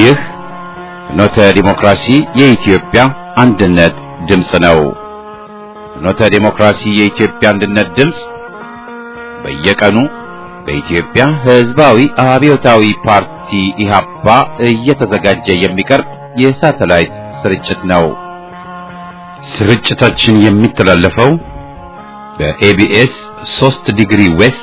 ይህ ፍኖተ ዲሞክራሲ የኢትዮጵያ አንድነት ድምፅ ነው። ፍኖተ ዲሞክራሲ የኢትዮጵያ አንድነት ድምፅ በየቀኑ በኢትዮጵያ ሕዝባዊ አብዮታዊ ፓርቲ ኢህአፓ እየተዘጋጀ የሚቀርብ የሳተላይት ስርጭት ነው። ስርጭታችን የሚተላለፈው በኤቢኤስ 3 ዲግሪ ዌስት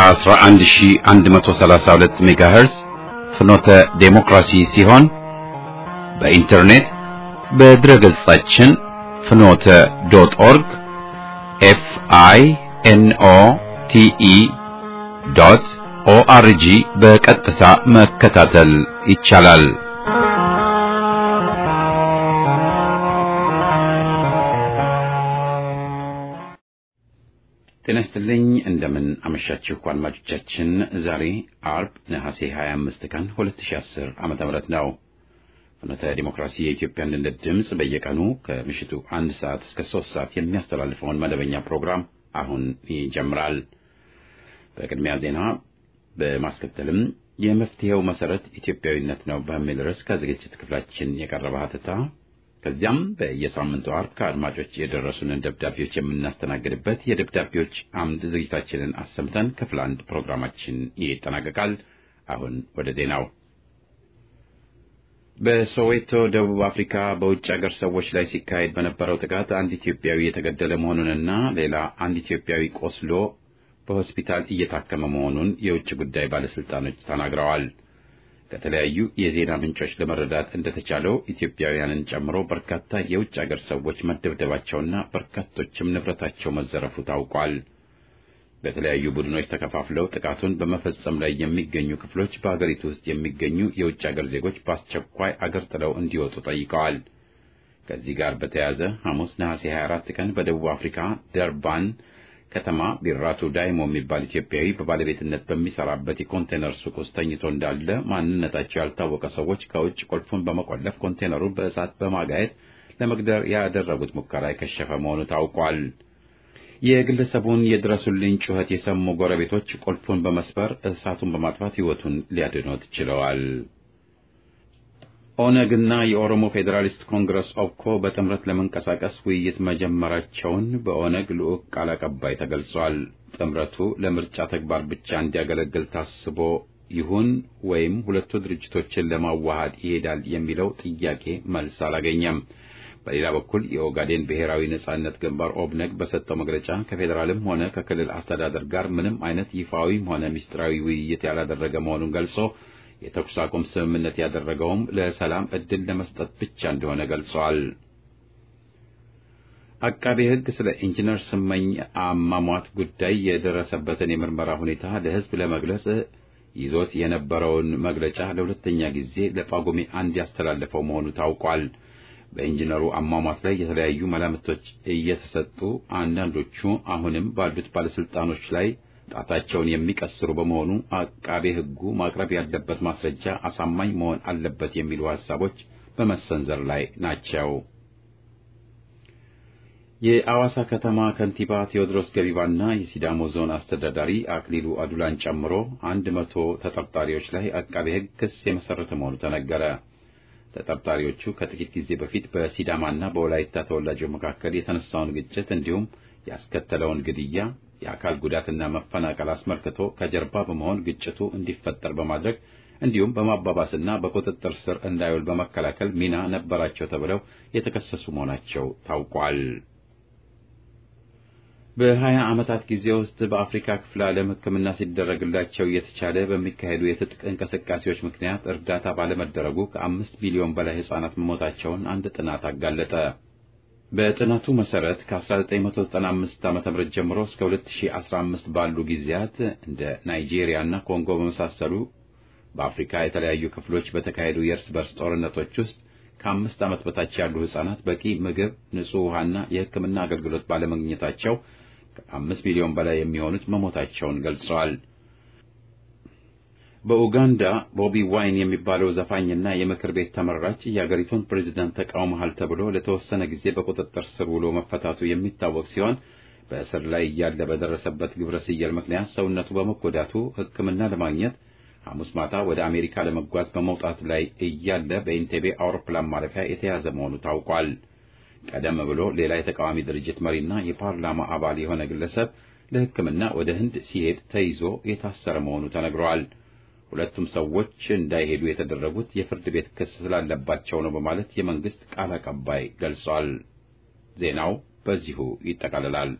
11132 ሜጋሄርዝ ፍኖተ ዴሞክራሲ ሲሆን በኢንተርኔት በድረገጻችን ፍኖተ ዶት ኦርግ ኤፍ አይ ኤን ኦ ቲ ኢ ዶት ኦአርጂ በቀጥታ መከታተል ይቻላል። ጤና ይስጥልኝ። እንደምን አመሻችሁ አድማጮቻችን። ዛሬ አርብ ነሐሴ 25 ቀን 2010 ዓመተ ምህረት ነው። ፍኖተ ዲሞክራሲ የኢትዮጵያ አንድነት ድምፅ በየቀኑ ከምሽቱ አንድ ሰዓት እስከ ሶስት ሰዓት የሚያስተላልፈውን መደበኛ ፕሮግራም አሁን ይጀምራል። በቅድሚያ ዜና በማስከተልም የመፍትሄው መሰረት ኢትዮጵያዊነት ነው በሚል ርዕስ ከዝግጅት ክፍላችን የቀረበ ሀተታ ከዚያም በየሳምንቱ አርብ ከአድማጮች የደረሱንን ደብዳቤዎች የምናስተናግድበት የደብዳቤዎች አምድ ዝግጅታችንን አሰምተን ክፍል አንድ ፕሮግራማችን ይጠናቀቃል። አሁን ወደ ዜናው። በሶዌቶ ደቡብ አፍሪካ በውጭ አገር ሰዎች ላይ ሲካሄድ በነበረው ጥቃት አንድ ኢትዮጵያዊ የተገደለ መሆኑንና ሌላ አንድ ኢትዮጵያዊ ቆስሎ በሆስፒታል እየታከመ መሆኑን የውጭ ጉዳይ ባለስልጣኖች ተናግረዋል። ከተለያዩ የዜና ምንጮች ለመረዳት እንደተቻለው ኢትዮጵያውያንን ጨምሮ በርካታ የውጭ አገር ሰዎች መደብደባቸውና በርካቶችም ንብረታቸው መዘረፉ ታውቋል። በተለያዩ ቡድኖች ተከፋፍለው ጥቃቱን በመፈጸም ላይ የሚገኙ ክፍሎች በአገሪቱ ውስጥ የሚገኙ የውጭ አገር ዜጎች በአስቸኳይ አገር ጥለው እንዲወጡ ጠይቀዋል። ከዚህ ጋር በተያያዘ ሐሙስ ነሐሴ 24 ቀን በደቡብ አፍሪካ ደርባን ከተማ ቢራቱ ዳይሞ የሚባል ኢትዮጵያዊ በባለቤትነት በሚሰራበት የኮንቴነር ሱቅ ውስጥ ተኝቶ እንዳለ ማንነታቸው ያልታወቀ ሰዎች ከውጭ ቁልፉን በመቆለፍ ኮንቴነሩን በእሳት በማጋየት ለመግደር ያደረጉት ሙከራ የከሸፈ መሆኑ ታውቋል። የግለሰቡን የድረሱልኝ ጩኸት የሰሙ ጎረቤቶች ቁልፉን በመስበር እሳቱን በማጥፋት ሕይወቱን ሊያድኖት ችለዋል። ኦነግና የኦሮሞ ፌዴራሊስት ኮንግረስ ኦብኮ በጥምረት ለመንቀሳቀስ ውይይት መጀመራቸውን በኦነግ ልዑክ ቃል አቀባይ ተገልጿል። ጥምረቱ ለምርጫ ተግባር ብቻ እንዲያገለግል ታስቦ ይሁን ወይም ሁለቱ ድርጅቶችን ለማዋሃድ ይሄዳል የሚለው ጥያቄ መልስ አላገኘም። በሌላ በኩል የኦጋዴን ብሔራዊ ነጻነት ግንባር ኦብነግ በሰጠው መግለጫ ከፌዴራልም ሆነ ከክልል አስተዳደር ጋር ምንም አይነት ይፋዊም ሆነ ምስጢራዊ ውይይት ያላደረገ መሆኑን ገልጾ የተኩስ አቁም ስምምነት ያደረገውም ለሰላም ዕድል ለመስጠት ብቻ እንደሆነ ገልጸዋል። አቃቤ ሕግ ስለ ኢንጂነር ስመኝ አሟሟት ጉዳይ የደረሰበትን የምርመራ ሁኔታ ለሕዝብ ለመግለጽ ይዞት የነበረውን መግለጫ ለሁለተኛ ጊዜ ለጳጉሜ አንድ ያስተላለፈው መሆኑ ታውቋል። በኢንጂነሩ አሟሟት ላይ የተለያዩ መላምቶች እየተሰጡ አንዳንዶቹ አሁንም ባሉት ባለስልጣኖች ላይ ጣታቸውን የሚቀስሩ በመሆኑ አቃቤ ሕጉ ማቅረብ ያለበት ማስረጃ አሳማኝ መሆን አለበት የሚሉ ሐሳቦች በመሰንዘር ላይ ናቸው። የአዋሳ ከተማ ከንቲባ ቴዎድሮስ ገቢባና የሲዳሞ ዞን አስተዳዳሪ አክሊሉ አዱላን ጨምሮ አንድ መቶ ተጠርጣሪዎች ላይ አቃቤ ሕግ ክስ የመሰረተ መሆኑ ተነገረ። ተጠርጣሪዎቹ ከጥቂት ጊዜ በፊት በሲዳማና በወላይታ ተወላጆች መካከል የተነሳውን ግጭት እንዲሁም ያስከተለውን ግድያ የአካል ጉዳትና መፈናቀል አስመልክቶ ከጀርባ በመሆን ግጭቱ እንዲፈጠር በማድረግ እንዲሁም በማባባስና በቁጥጥር ስር እንዳይውል በመከላከል ሚና ነበራቸው ተብለው የተከሰሱ መሆናቸው ታውቋል። በሀያ ዓመታት ጊዜ ውስጥ በአፍሪካ ክፍለ ዓለም ሕክምና ሲደረግላቸው እየተቻለ በሚካሄዱ የትጥቅ እንቅስቃሴዎች ምክንያት እርዳታ ባለመደረጉ ከአምስት ቢሊዮን በላይ ሕፃናት መሞታቸውን አንድ ጥናት አጋለጠ። በጥናቱ መሰረት ከ1995 ዓ.ም ጀምሮ እስከ 2015 ባሉ ጊዜያት እንደ ናይጄሪያ እና ኮንጎ በመሳሰሉ በአፍሪካ የተለያዩ ክፍሎች በተካሄዱ የእርስ በርስ ጦርነቶች ውስጥ ከአምስት ዓመት በታች ያሉ ሕፃናት በቂ ምግብ፣ ንጹሕ ውሃና የሕክምና አገልግሎት ባለመግኘታቸው ከአምስት ሚሊዮን በላይ የሚሆኑት መሞታቸውን ገልጸዋል። በኡጋንዳ ቦቢ ዋይን የሚባለው ዘፋኝና የምክር ቤት ተመራጭ የአገሪቱን ፕሬዝዳንት ተቃውመሃል ተብሎ ለተወሰነ ጊዜ በቁጥጥር ስር ውሎ መፈታቱ የሚታወቅ ሲሆን በእስር ላይ እያለ በደረሰበት ግብረ ስየል ምክንያት ሰውነቱ በመጎዳቱ ሕክምና ለማግኘት ሐሙስ ማታ ወደ አሜሪካ ለመጓዝ በመውጣት ላይ እያለ በኢንቴቤ አውሮፕላን ማረፊያ የተያዘ መሆኑ ታውቋል። ቀደም ብሎ ሌላ የተቃዋሚ ድርጅት መሪና የፓርላማ አባል የሆነ ግለሰብ ለሕክምና ወደ ህንድ ሲሄድ ተይዞ የታሰረ መሆኑ ተነግረዋል። ሁለቱም ሰዎች እንዳይሄዱ የተደረጉት የፍርድ ቤት ክስ ስላለባቸው ነው በማለት የመንግስት ቃል አቀባይ ገልጿል። ዜናው በዚሁ ይጠቃልላል።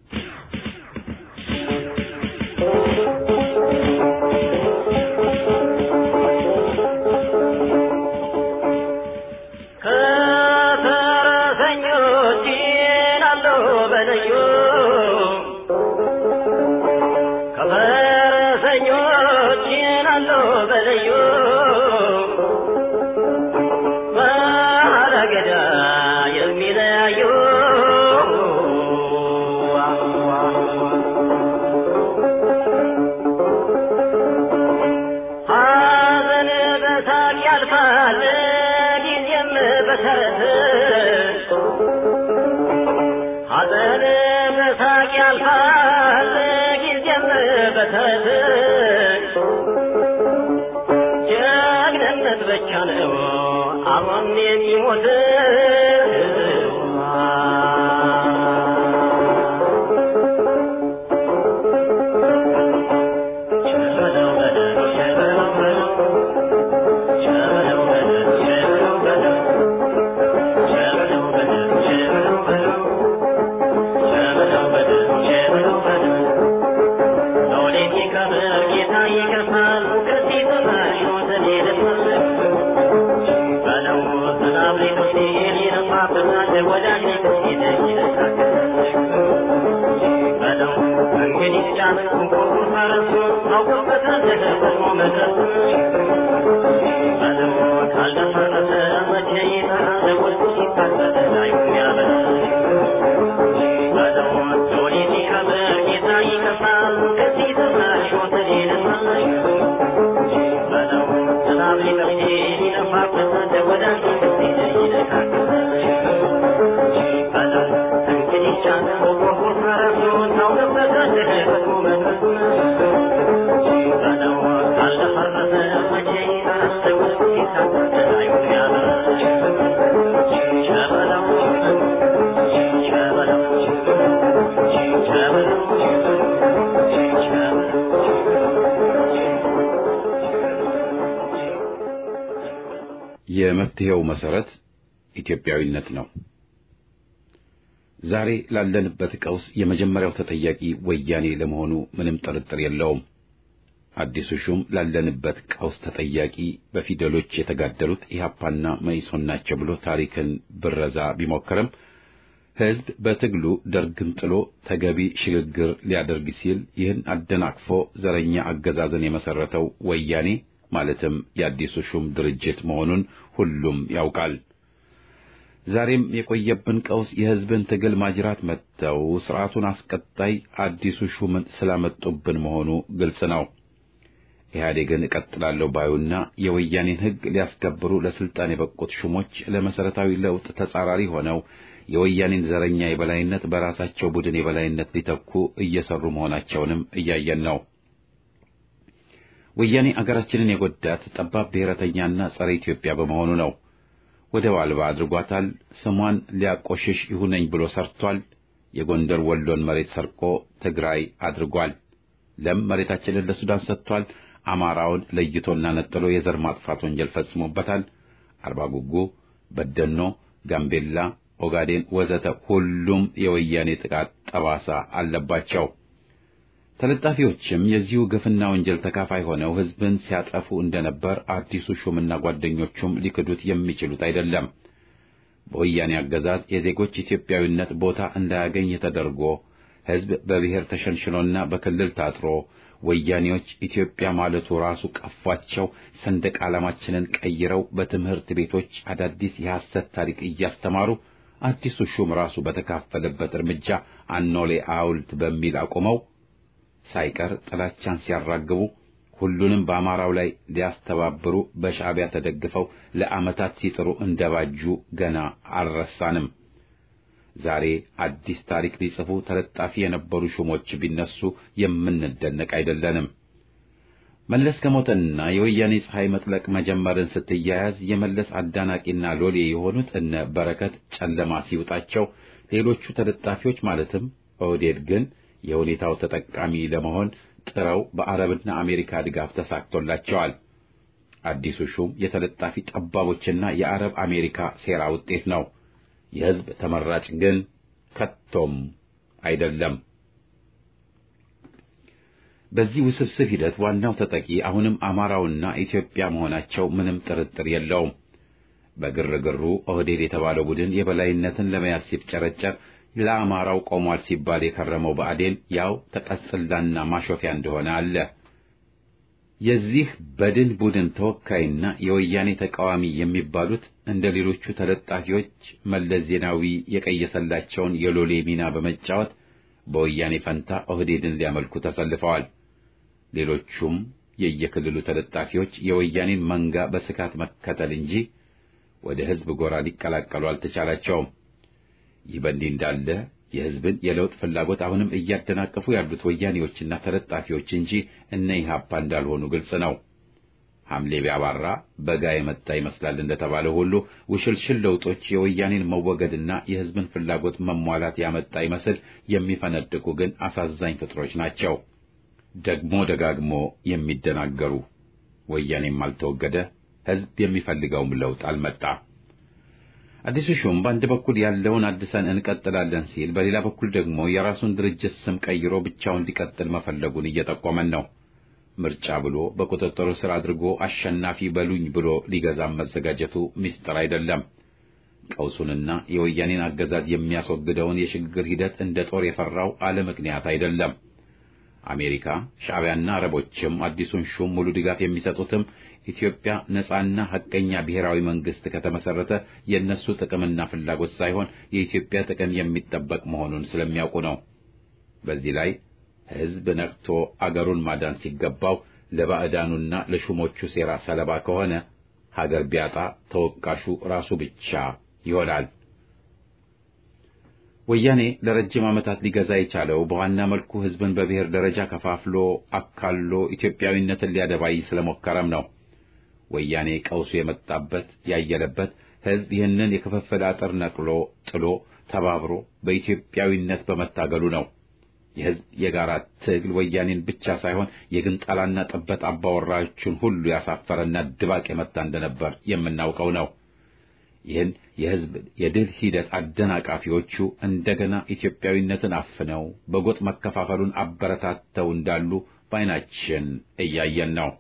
ጀግንነት ብቻ ነው አሁን የሚሞት የመፍትሄው መሰረት ኢትዮጵያዊነት ነው። ዛሬ ላለንበት ቀውስ የመጀመሪያው ተጠያቂ ወያኔ ለመሆኑ ምንም ጥርጥር የለውም። አዲሱ ሹም ላለንበት ቀውስ ተጠያቂ በፊደሎች የተጋደሉት ኢህአፓና መኢሶን ናቸው ብሎ ታሪክን ብረዛ ቢሞክርም ሕዝብ በትግሉ ደርግን ጥሎ ተገቢ ሽግግር ሊያደርግ ሲል ይህን አደናቅፎ ዘረኛ አገዛዝን የመሰረተው ወያኔ ማለትም የአዲሱ ሹም ድርጅት መሆኑን ሁሉም ያውቃል። ዛሬም የቆየብን ቀውስ የሕዝብን ትግል ማጅራት መጥተው ስርዓቱን አስቀጣይ አዲሱ ሹምን ስላመጡብን መሆኑ ግልጽ ነው። ኢህአዴግን እቀጥላለሁ ባዩና የወያኔን ሕግ ሊያስከብሩ ለስልጣን የበቁት ሹሞች ለመሰረታዊ ለውጥ ተጻራሪ ሆነው የወያኔን ዘረኛ የበላይነት በራሳቸው ቡድን የበላይነት ሊተኩ እየሰሩ መሆናቸውንም እያየን ነው። ወያኔ አገራችንን የጎዳት ጠባብ ብሔረተኛና ጸረ ኢትዮጵያ በመሆኑ ነው። ወደብ አልባ አድርጓታል። ስሟን ሊያቆሽሽ ይሁነኝ ብሎ ሰርቷል። የጎንደር ወሎን መሬት ሰርቆ ትግራይ አድርጓል። ለም መሬታችንን ለሱዳን ሰጥቷል። አማራውን ለይቶና ነጥሎ የዘር ማጥፋት ወንጀል ፈጽሞበታል። አርባ ጉጉ፣ በደኖ፣ ጋምቤላ፣ ኦጋዴን ወዘተ ሁሉም የወያኔ ጥቃት ጠባሳ አለባቸው። ተለጣፊዎችም የዚሁ ግፍና ወንጀል ተካፋይ ሆነው ሕዝብን ሲያጠፉ እንደነበር አዲሱ ሹምና ጓደኞቹም ሊክዱት የሚችሉት አይደለም። በወያኔ አገዛዝ የዜጎች ኢትዮጵያዊነት ቦታ እንዳያገኝ ተደርጎ ሕዝብ በብሔር ተሸንሽኖና በክልል ታጥሮ ወያኔዎች ኢትዮጵያ ማለቱ ራሱ ቀፏቸው ሰንደቅ ዓላማችንን ቀይረው በትምህርት ቤቶች አዳዲስ የሐሰት ታሪክ እያስተማሩ አዲሱ ሹም ራሱ በተካፈለበት እርምጃ አኖሌ ሐውልት በሚል አቁመው ሳይቀር ጥላቻን ሲያራግቡ ሁሉንም በአማራው ላይ ሊያስተባብሩ በሻዕቢያ ተደግፈው ለዓመታት ሲጥሩ እንደባጁ ገና አልረሳንም። ዛሬ አዲስ ታሪክ ሊጽፉ ተለጣፊ የነበሩ ሹሞች ቢነሱ የምንደነቅ አይደለንም። መለስ ከሞተና የወያኔ ፀሐይ መጥለቅ መጀመርን ስትያያዝ የመለስ አዳናቂና ሎሌ የሆኑት እነ በረከት ጨለማ ሲውጣቸው፣ ሌሎቹ ተለጣፊዎች ማለትም ኦህዴድ ግን የሁኔታው ተጠቃሚ ለመሆን ጥረው በአረብና አሜሪካ ድጋፍ ተሳክቶላቸዋል። አዲሱ ሹም የተለጣፊ ጠባቦችና የአረብ አሜሪካ ሴራ ውጤት ነው። የሕዝብ ተመራጭ ግን ከቶም አይደለም። በዚህ ውስብስብ ሂደት ዋናው ተጠቂ አሁንም አማራውና ኢትዮጵያ መሆናቸው ምንም ጥርጥር የለውም። በግርግሩ ኦህዴድ የተባለው ቡድን የበላይነትን ለመያዝ ሲፍጨረጨር ለአማራው ቆሟል ሲባል የከረመው ብአዴን ያው ተቀጽላና ማሾፊያ እንደሆነ አለ። የዚህ በድን ቡድን ተወካይና የወያኔ ተቃዋሚ የሚባሉት እንደ ሌሎቹ ተለጣፊዎች መለስ ዜናዊ የቀየሰላቸውን የሎሌ ሚና በመጫወት በወያኔ ፈንታ ኦህዴድን ሊያመልኩ ተሰልፈዋል። ሌሎቹም የየክልሉ ተለጣፊዎች የወያኔን መንጋ በስካት መከተል እንጂ ወደ ሕዝብ ጎራ ሊቀላቀሉ አልተቻላቸውም። ይህ በእንዲህ እንዳለ የሕዝብን የለውጥ ፍላጎት አሁንም እያደናቀፉ ያሉት ወያኔዎችና ተለጣፊዎች እንጂ እነ ኢህአፓ እንዳልሆኑ ግልጽ ነው። ሐምሌ ቢያባራ በጋ የመጣ ይመስላል እንደተባለ ሁሉ ውሽልሽል ለውጦች የወያኔን መወገድና የሕዝብን ፍላጎት መሟላት ያመጣ ይመስል የሚፈነድቁ ግን አሳዛኝ ፍጥሮች ናቸው። ደግሞ ደጋግሞ የሚደናገሩ ወያኔም አልተወገደ፣ ሕዝብ የሚፈልገውም ለውጥ አልመጣ። አዲሱ ሹም በአንድ በኩል ያለውን አድሰን እንቀጥላለን ሲል፣ በሌላ በኩል ደግሞ የራሱን ድርጅት ስም ቀይሮ ብቻውን ሊቀጥል መፈለጉን እየጠቆመን ነው። ምርጫ ብሎ በቁጥጥሩ ስር አድርጎ አሸናፊ በሉኝ ብሎ ሊገዛም መዘጋጀቱ ምስጢር አይደለም። ቀውሱንና የወያኔን አገዛዝ የሚያስወግደውን የሽግግር ሂደት እንደ ጦር የፈራው አለ ምክንያት አይደለም። አሜሪካ፣ ሻዕቢያና አረቦችም አዲሱን ሹም ሙሉ ድጋፍ የሚሰጡትም ኢትዮጵያ ነጻና ሐቀኛ ብሔራዊ መንግስት ከተመሰረተ የእነሱ ጥቅምና ፍላጎት ሳይሆን የኢትዮጵያ ጥቅም የሚጠበቅ መሆኑን ስለሚያውቁ ነው። በዚህ ላይ ሕዝብ ነቅቶ አገሩን ማዳን ሲገባው ለባዕዳኑና ለሹሞቹ ሴራ ሰለባ ከሆነ ሀገር ቢያጣ ተወቃሹ ራሱ ብቻ ይሆናል። ወያኔ ለረጅም ዓመታት ሊገዛ የቻለው በዋና መልኩ ሕዝብን በብሔር ደረጃ ከፋፍሎ አካሎ ኢትዮጵያዊነትን ሊያደባይ ስለሞከረም ነው። ወያኔ ቀውሱ የመጣበት ያየለበት ሕዝብ ይህንን የክፍፍል አጥር ነቅሎ ጥሎ ተባብሮ በኢትዮጵያዊነት በመታገሉ ነው። የሕዝብ የጋራ ትግል ወያኔን ብቻ ሳይሆን የግንጣላና ጥበት አባወራዎቹን ሁሉ ያሳፈረና ድባቅ የመታ እንደነበር የምናውቀው ነው። ይህን የሕዝብ የድል ሂደት አደናቃፊዎቹ እንደገና ኢትዮጵያዊነትን አፍነው በጎጥ መከፋፈሉን አበረታተው እንዳሉ በዓይናችን እያየን ነው።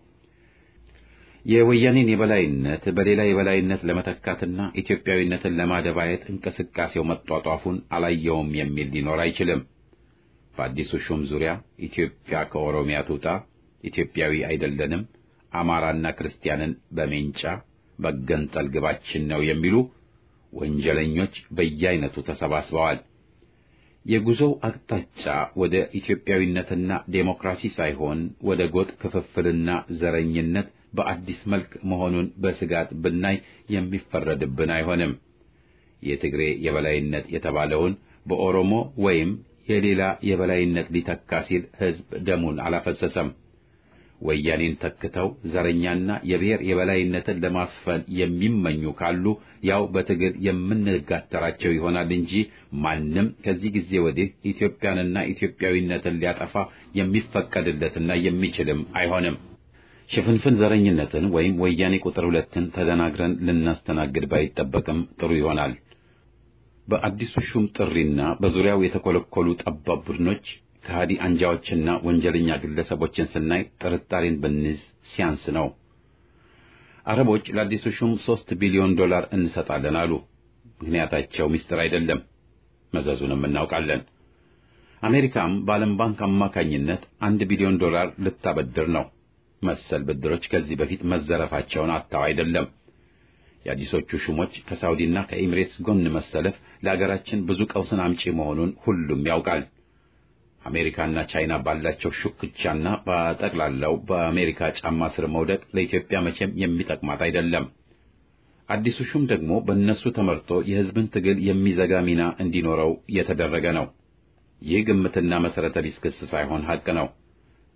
የወያኔን የበላይነት በሌላ የበላይነት ለመተካትና ኢትዮጵያዊነትን ለማደባየት እንቅስቃሴው መጧጧፉን አላየውም የሚል ሊኖር አይችልም። በአዲሱ ሹም ዙሪያ ኢትዮጵያ ከኦሮሚያ ትውጣ፣ ኢትዮጵያዊ አይደለንም፣ አማራና ክርስቲያንን በሜንጫ መገንጠል ግባችን ነው የሚሉ ወንጀለኞች በየአይነቱ ተሰባስበዋል። የጉዞው አቅጣጫ ወደ ኢትዮጵያዊነትና ዴሞክራሲ ሳይሆን ወደ ጎጥ ክፍፍልና ዘረኝነት በአዲስ መልክ መሆኑን በስጋት ብናይ የሚፈረድብን አይሆንም። የትግሬ የበላይነት የተባለውን በኦሮሞ ወይም የሌላ የበላይነት ሊተካ ሲል ሕዝብ ደሙን አላፈሰሰም። ወያኔን ተክተው ዘረኛና የብሔር የበላይነትን ለማስፈን የሚመኙ ካሉ ያው በትግል የምንጋተራቸው ይሆናል እንጂ ማንም ከዚህ ጊዜ ወዲህ ኢትዮጵያንና ኢትዮጵያዊነትን ሊያጠፋ የሚፈቀድለትና የሚችልም አይሆንም። ሽፍንፍን ዘረኝነትን ወይም ወያኔ ቁጥር ሁለትን ተደናግረን ልናስተናግድ ባይጠበቅም ጥሩ ይሆናል። በአዲሱ ሹም ጥሪና በዙሪያው የተኮለኮሉ ጠባብ ቡድኖች ከሃዲ አንጃዎችና ወንጀለኛ ግለሰቦችን ስናይ ጥርጣሬን ብንይዝ ሲያንስ ነው። አረቦች ለአዲሱ ሹም ሦስት ቢሊዮን ዶላር እንሰጣለን አሉ። ምክንያታቸው ምስጢር አይደለም፣ መዘዙንም እናውቃለን። አሜሪካም በዓለም ባንክ አማካኝነት አንድ ቢሊዮን ዶላር ልታበድር ነው። መሰል ብድሮች ከዚህ በፊት መዘረፋቸውን አጥተው አይደለም። የአዲሶቹ ሹሞች ከሳውዲና ከኤሚሬትስ ጎን መሰለፍ ለአገራችን ብዙ ቀውስን አምጪ መሆኑን ሁሉም ያውቃል። አሜሪካና ቻይና ባላቸው ሹክቻና በጠቅላላው በአሜሪካ ጫማ ስር መውደቅ ለኢትዮጵያ መቼም የሚጠቅማት አይደለም። አዲሱ ሹም ደግሞ በእነሱ ተመርቶ የሕዝብን ትግል የሚዘጋ ሚና እንዲኖረው የተደረገ ነው። ይህ ግምትና መሠረተ ቢስ ክስ ሳይሆን ሐቅ ነው።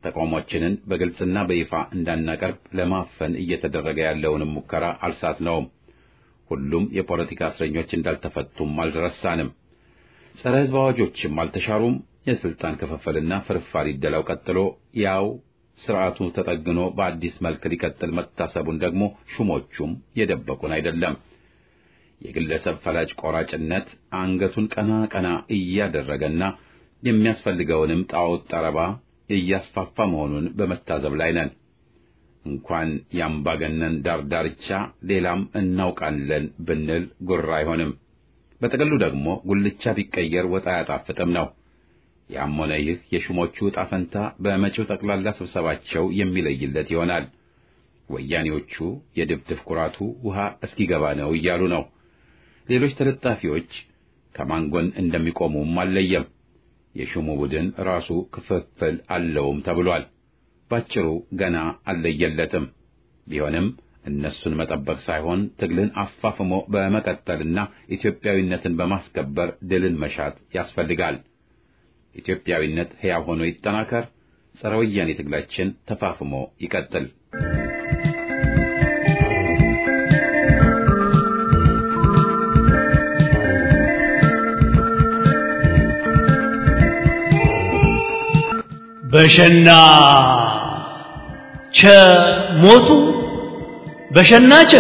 ተቃውሟችንን በግልጽና በይፋ እንዳናቀርብ ለማፈን እየተደረገ ያለውንም ሙከራ አልሳትነውም። ሁሉም የፖለቲካ እስረኞች እንዳልተፈቱም አልረሳንም። ጸረ ሕዝብ አዋጆችም አልተሻሩም። የስልጣን ክፍፍልና ፍርፋሪ ይደላው ቀጥሎ ያው ስርዓቱ ተጠግኖ በአዲስ መልክ ሊቀጥል መታሰቡን ደግሞ ሹሞቹም የደበቁን አይደለም። የግለሰብ ፈላጭ ቆራጭነት አንገቱን ቀና ቀና እያደረገና የሚያስፈልገውንም ጣዖት ጠረባ እያስፋፋ መሆኑን በመታዘብ ላይ ነን። እንኳን የአምባገነን ዳር ዳርቻ ሌላም እናውቃለን ብንል ጉራ አይሆንም። በጥቅሉ ደግሞ ጉልቻ ቢቀየር ወጥ አያጣፍጥም ነው። ያም ሆነ ይህ የሹሞቹ ዕጣ ፈንታ በመጪው ጠቅላላ ስብሰባቸው የሚለይለት ይሆናል። ወያኔዎቹ የድፍድፍ ኩራቱ ውሃ እስኪገባ ነው እያሉ ነው። ሌሎች ተለጣፊዎች ከማን ጎን እንደሚቆሙም አልለየም። የሹሙ ቡድን ራሱ ክፍፍል አለውም ተብሏል። ባጭሩ ገና አልለየለትም። ቢሆንም እነሱን መጠበቅ ሳይሆን ትግልን አፋፍሞ በመቀጠልና ኢትዮጵያዊነትን በማስከበር ድልን መሻት ያስፈልጋል። ኢትዮጵያዊነት ሕያው ሆኖ ይጠናከር። ጸረ ወያኔ ትግላችን ተፋፍሞ ይቀጥል። በሸና ቸ ሞቱ በሸናቸ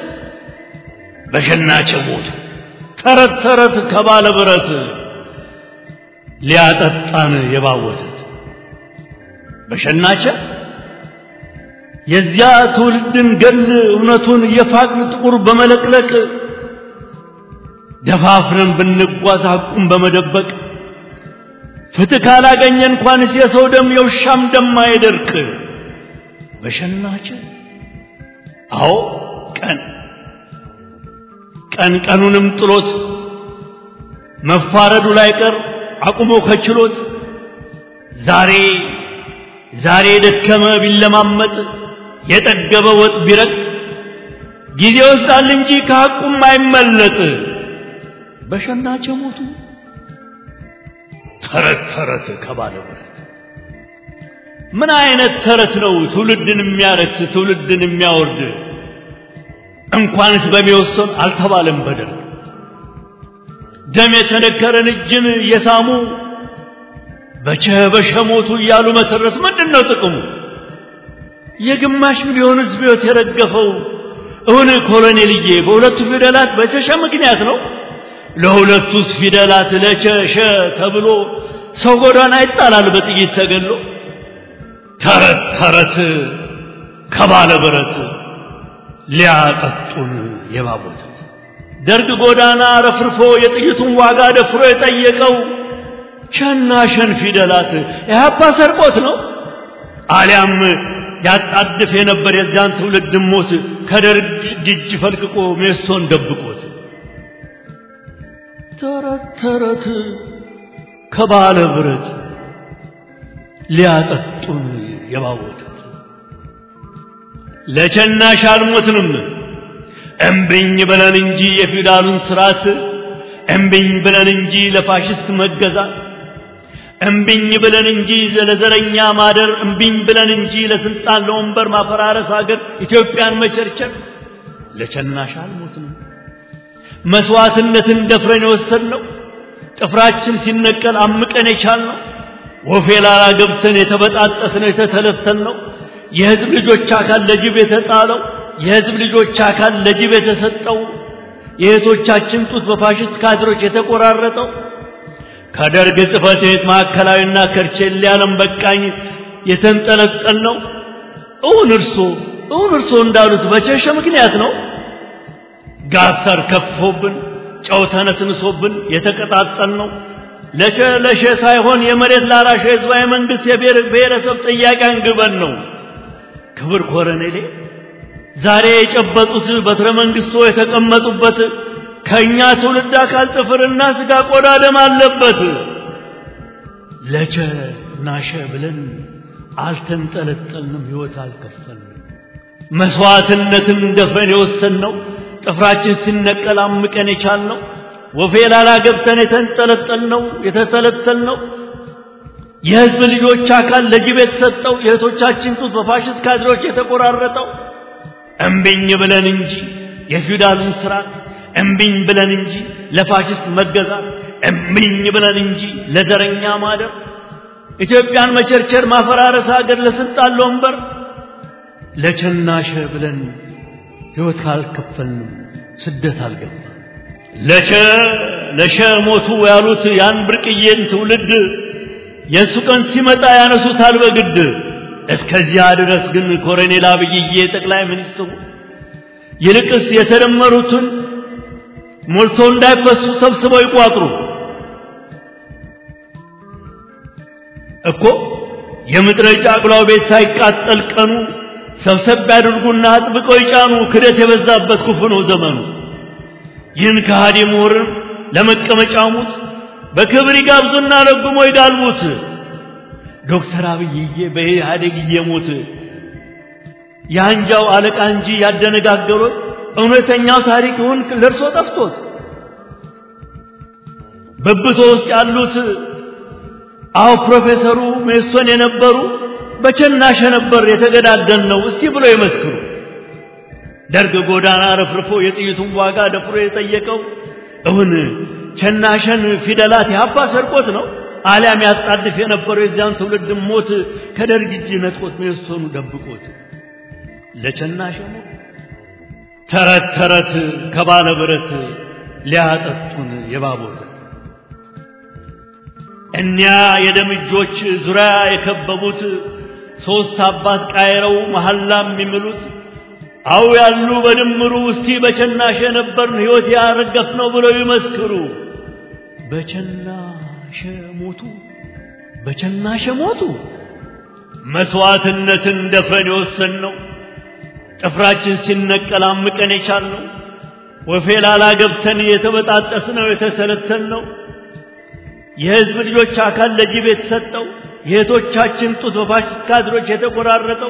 በሸናቸ ሞቱ ተረት ተረት ከባለ ብረት ሊያጠጣን የባወቱት በሸናቸ የዚያ ትውልድን ገል እውነቱን የፋቅን ጥቁር በመለቅለቅ ደፋፍረን ብንጓዝ ሐቁን በመደበቅ ፍትህ ካላገኘ እንኳንስ የሰው ደም የውሻም ደም አይደርቅ። በሸናቸ አዎ ቀን ቀን ቀኑንም ጥሎት መፋረዱ ላይ ቀር አቁሞ ከችሎት ዛሬ ዛሬ የደከመ ቢለማመጥ የጠገበ ወጥ ቢረቅ ጊዜ ይወስዳል እንጂ ከሐቁም አይመለጥ። በሸናቸ ሞቱ ተረት ተረት ከባለ ብረት ምን አይነት ተረት ነው ትውልድን የሚያረክስ ትውልድን የሚያወርድ? እንኳንስ በሚወሰን አልተባለም በደርግ ደም የተነከረን እጅን የሳሙ በቸ በሸ ሞቱ እያሉ መተረት ምንድን ነው ጥቅሙ? የግማሽ ሚሊዮን ሕዝብ ሕይወት የረገፈው እውን ኮሎኔልዬ በሁለቱ ፊደላት በቸሸ ምክንያት ነው። ለሁለቱስ ፊደላት ለቸሸ ተብሎ ሰው ጎዳና ይጣላል በጥይት ተገሎ። ተረት ተረት ከባለ ብረት ሊያጠጡን የባቦቱት ደርግ ጎዳና ረፍርፎ የጥይቱን ዋጋ ደፍሮ የጠየቀው ሸና ሸን ፊደላት ኢህአፓ ሰርቆት ነው አሊያም ያጣድፍ የነበር የዚያን ትውልድ ሞት ከደርግ እጅ ፈልቅቆ ሜስቶን ደብቆት ተረት ተረት ከባለ ብረት ሊያጠጡን የባወቱት ለቸናሽ አልሞትንም እምብኝ ብለን እንጂ የፊውዳሉን ስርዓት እምብኝ ብለን እንጂ ለፋሽስት መገዛት እምብኝ ብለን እንጂ ለዘረኛ ማደር እምብኝ ብለን እንጂ ለስልጣን ለወንበር ማፈራረስ ሀገር ኢትዮጵያን መቸርቸር ለቸናሽ አልሞትንም መስዋዕትነትን ደፍረን የወሰድነው ጥፍራችን ሲነቀል አምቀን የቻልነው ወፌ ላላ ገብተን የተበጣጠስነው የተተለተልነው የህዝብ ልጆች አካል ለጅብ የተጣለው የህዝብ ልጆች አካል ለጅብ የተሰጠው የእህቶቻችን ጡት በፋሽስት ካድሮች የተቆራረጠው ከደርግ ጽሕፈት ቤት ማዕከላዊና ከርቼሌ ዓለም በቃኝ የተንጠለጠል ነው። እውን እርሶ እውን እርሶ እንዳሉት በቸሸ ምክንያት ነው። ጋተር ከፍቶብን ጨው ተነስንሶብን የተቀጣጠል ነው። ለሸ ለሸ ሳይሆን የመሬት ላራሽ ህዝባዊ መንግስት የብሔር ብሔረሰብ ጥያቄ አንግበን ነው። ክብር ኮረኔሌ ዛሬ የጨበጡት በትረ መንግስቶ የተቀመጡበት ከእኛ ትውልድ አካል ጥፍርና ስጋ ቆዳ ደም አለበት። ለቸ ናሸ ብለን አልተንጠለጠልንም፣ ሕይወት አልከፈልንም። መስዋዕትነትን ደፍረን የወሰንነው ጥፍራችን ሲነቀል አምቀን የቻልነው ወፌ ላላ ገብተን የተንጠለጠልነው የተተለተልነው የህዝብ ልጆች አካል ለጅብ የተሰጠው የእህቶቻችን ጡት በፋሽስት ካድሬዎች የተቆራረጠው እምቢኝ ብለን እንጂ የፊውዳሉን ስርዓት እምቢኝ ብለን እንጂ ለፋሽስት መገዛት እምቢኝ ብለን እንጂ ለዘረኛ ማደር ኢትዮጵያን መቸርቸር ማፈራረስ ሀገር ለስልጣን ለወንበር ለቸናሸ ብለን ሕይወት ካልከፈልንም ስደት አልገባ ለሸ ለሸ ሞቱ ያሉት ያን ብርቅዬን ትውልድ የእሱ ቀን ሲመጣ ያነሱታል በግድ እስከዚያ ድረስ ግን ኮሎኔል አብይዬ ጠቅላይ ሚኒስትሩ ይልቅስ የተደመሩትን ሞልቶ እንዳይፈሱ ሰብስበው ይቋጥሩ እኮ የምድረ ጫቅላው ቤት ሳይቃጠል ቀኑ ሰብሰብ ያድርጉና አጥብቀው ይጫኑ ክደት የበዛበት ክፉ ነው ዘመኑ ይህን ከሃዲ ምሁርን ለመቀመጫ ሙት በክብር ይጋብዙና ረግሞ ይጋልቡት ዶክተር አብይዬ በኢህአዴግ እየሞት የአንጃው አለቃ እንጂ ያደነጋገሩት እውነተኛው ታሪክ ይሁን ለእርሶ ጠፍቶት በብቶ ውስጥ ያሉት አዎ ፕሮፌሰሩ ሜሶን የነበሩ በቸናሸ ነበር የተገዳደል ነው እስቲ ብሎ ይመስክሩ ደርግ ጎዳና ረፍርፎ የጥይቱን ዋጋ ደፍሮ የጠየቀው እውን ቸናሸን ፊደላት ያባ ሰርቆት ነው አሊያም ያጣድፍ የነበረው የዚያን ትውልድ ሞት ከደርግ እጅ ነጥቆት ሜሶኑ ደብቆት ለቸናሸ ሞት ተረት ተረት ከባለ ብረት ሊያጠጡን የባቦት እኒያ የደም እጆች ዙሪያ የከበቡት ሦስት አባት ቃይረው መሐላ የሚምሉት አው ያሉ በድምሩ እስቲ በቸናሸ ነበርን ሕይወት ያረገፍ ነው ብለው ይመስክሩ በቸናሸ ሞቱ በቸናሸ ሞቱ መስዋዕትነትን ደፍረን የወሰን ነው ጥፍራችን ሲነቀል አምቀን የቻልነው ወፌ ላላ ገብተን የተበጣጠስ ነው የተተነተን ነው የሕዝብ ልጆች አካል ለጅብ የተሰጠው የእህቶቻችን ጡት በፋሽስት ካድሮች የተቆራረጠው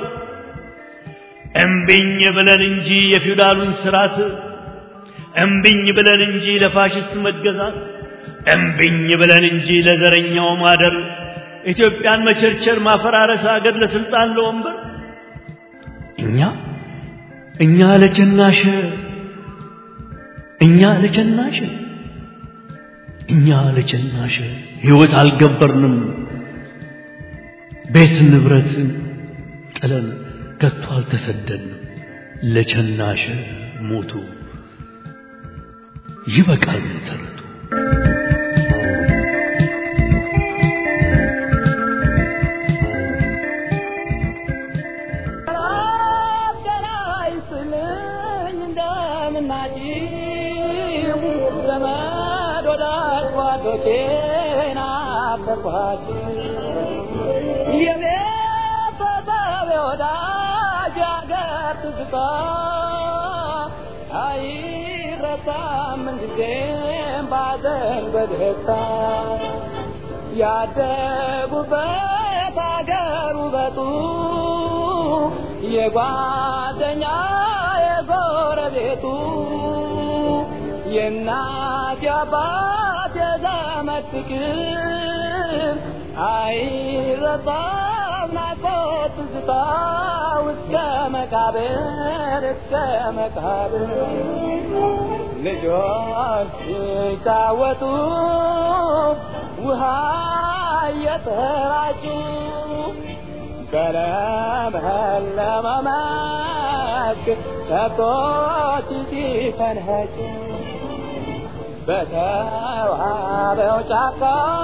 እምቢኝ ብለን እንጂ የፊውዳሉን ስርዓት እምቢኝ ብለን እንጂ ለፋሽስት መገዛት እምቢኝ ብለን እንጂ ለዘረኛው ማደር ኢትዮጵያን መቸርቸር ማፈራረስ አገር ለስልጣን ለወንበር እኛ እኛ ለቸናሸ እኛ ለቸናሸ እኛ ለቸናሸ ሕይወት አልገበርንም ቤት ንብረት ጥለን ከቶ አልተሰደድንም ለቸናሸ ሞቱ ይበቃል ተረቱ ያደጉበት አገር ውበቱ የጓደኛ የጎረቤቱ የእናት የአባት የዘመድ ፍቅር አይረሳም ናፍቆት ትዝታው እስከ መቃብር እስከ መቃብር ልጆች ሲጫወቱ ውሃ እየተራጩ በለመለመ መስክ ከብቶች ሲፈንኸጩ በተዋበው ጫካ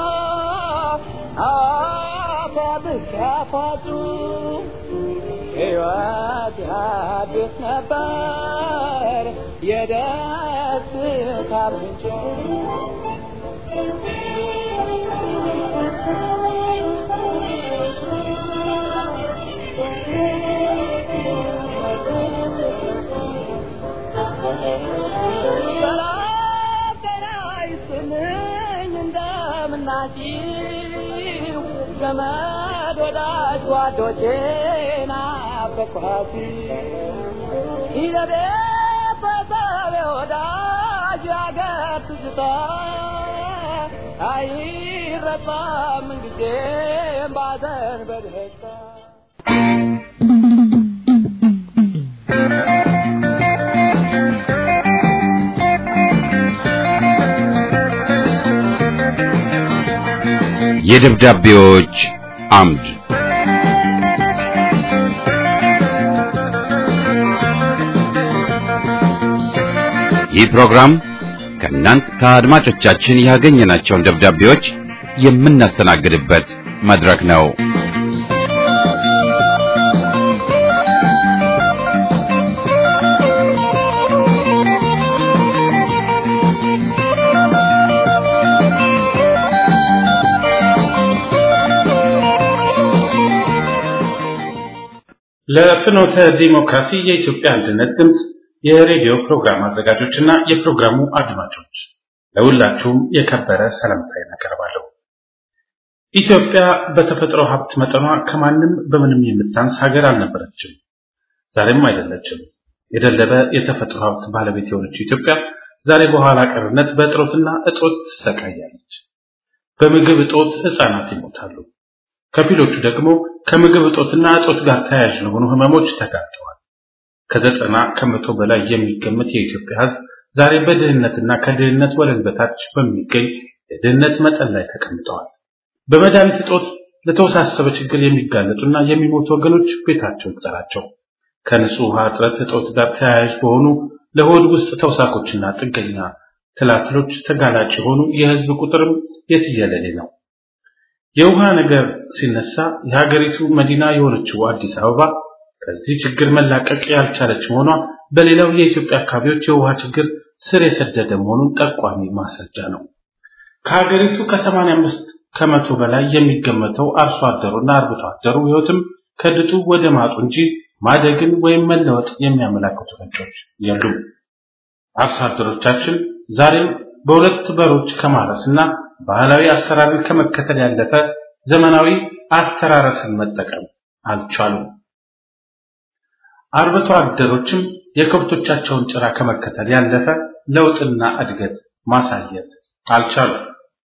አፏብስ ያፏጩ ሕይወት ያድስ ነበር የደስታ ምንጭ እንደምናችሁ ዘመድ ወዳጅ ጓዶቼ ናፈቅኋት ይዘቤ በሰቤ ወዳጅ አገር ትዝታ አይረሳም ምንጊዜም ባዘን በደስታ የደብዳቤዎች አምድ ይህ ፕሮግራም ከእናንት ከአድማጮቻችን ያገኘናቸውን ደብዳቤዎች የምናስተናግድበት መድረክ ነው። ለፍኖተ ዲሞክራሲ የኢትዮጵያ አንድነት ድምፅ የሬዲዮ ፕሮግራም አዘጋጆችና የፕሮግራሙ አድማጮች ለሁላችሁም የከበረ ሰላምታዬን አቀርባለሁ። ኢትዮጵያ በተፈጥሮ ሀብት መጠኗ ከማንም በምንም የምታንስ ሀገር አልነበረችም፣ ዛሬም አይደለችም። የደለበ የተፈጥሮ ሀብት ባለቤት የሆነችው ኢትዮጵያ ዛሬ በኋላ ቀርነት በእጥሮትና እጦት ትሰቃያለች። በምግብ እጦት ሕፃናት ይሞታሉ። ከፊሎቹ ደግሞ ከምግብ እጦትና እጦት ጋር ተያያዥ ለሆኑ ህመሞች ተጋልጠዋል። ከዘጠና ከመቶ በላይ የሚገመት የኢትዮጵያ ሕዝብ ዛሬ በድህነትና ከድህነት ወለል በታች በሚገኝ የድህነት መጠን ላይ ተቀምጠዋል። በመድኃኒት እጦት ለተወሳሰበ ችግር የሚጋለጡና የሚሞቱ ወገኖች ቤታቸው ይቁጠራቸው። ከንጹህ ውሃ እጥረት እጦት ጋር ተያያዥ በሆኑ ለሆድ ውስጥ ተውሳኮችና ጥገኛ ትላትሎች ተጋላጭ የሆኑ የህዝብ ቁጥርም የትየለሌ ነው። የውሃ ነገር ሲነሳ የሀገሪቱ መዲና የሆነችው አዲስ አበባ ከዚህ ችግር መላቀቅ ያልቻለች መሆኗ በሌላው የኢትዮጵያ አካባቢዎች የውሃ ችግር ስር የሰደደ መሆኑን ጠቋሚ ማስረጃ ነው። ከሀገሪቱ ከ85 ከመቶ በላይ የሚገመተው አርሶ አደሩና አርብቶ አደሩ ህይወትም ከድጡ ወደ ማጡ እንጂ ማደግን ወይም መለወጥ የሚያመላክቱ ፍንጮች የሉም። አርሶ አደሮቻችን ዛሬም በሁለት በሮች ከማረስና ባህላዊ አሰራርን ከመከተል ያለፈ ዘመናዊ አስተራረስን መጠቀም አልቻሉም። አርብቶ አደሮችም የከብቶቻቸውን ጭራ ከመከተል ያለፈ ለውጥና እድገት ማሳየት አልቻሉም።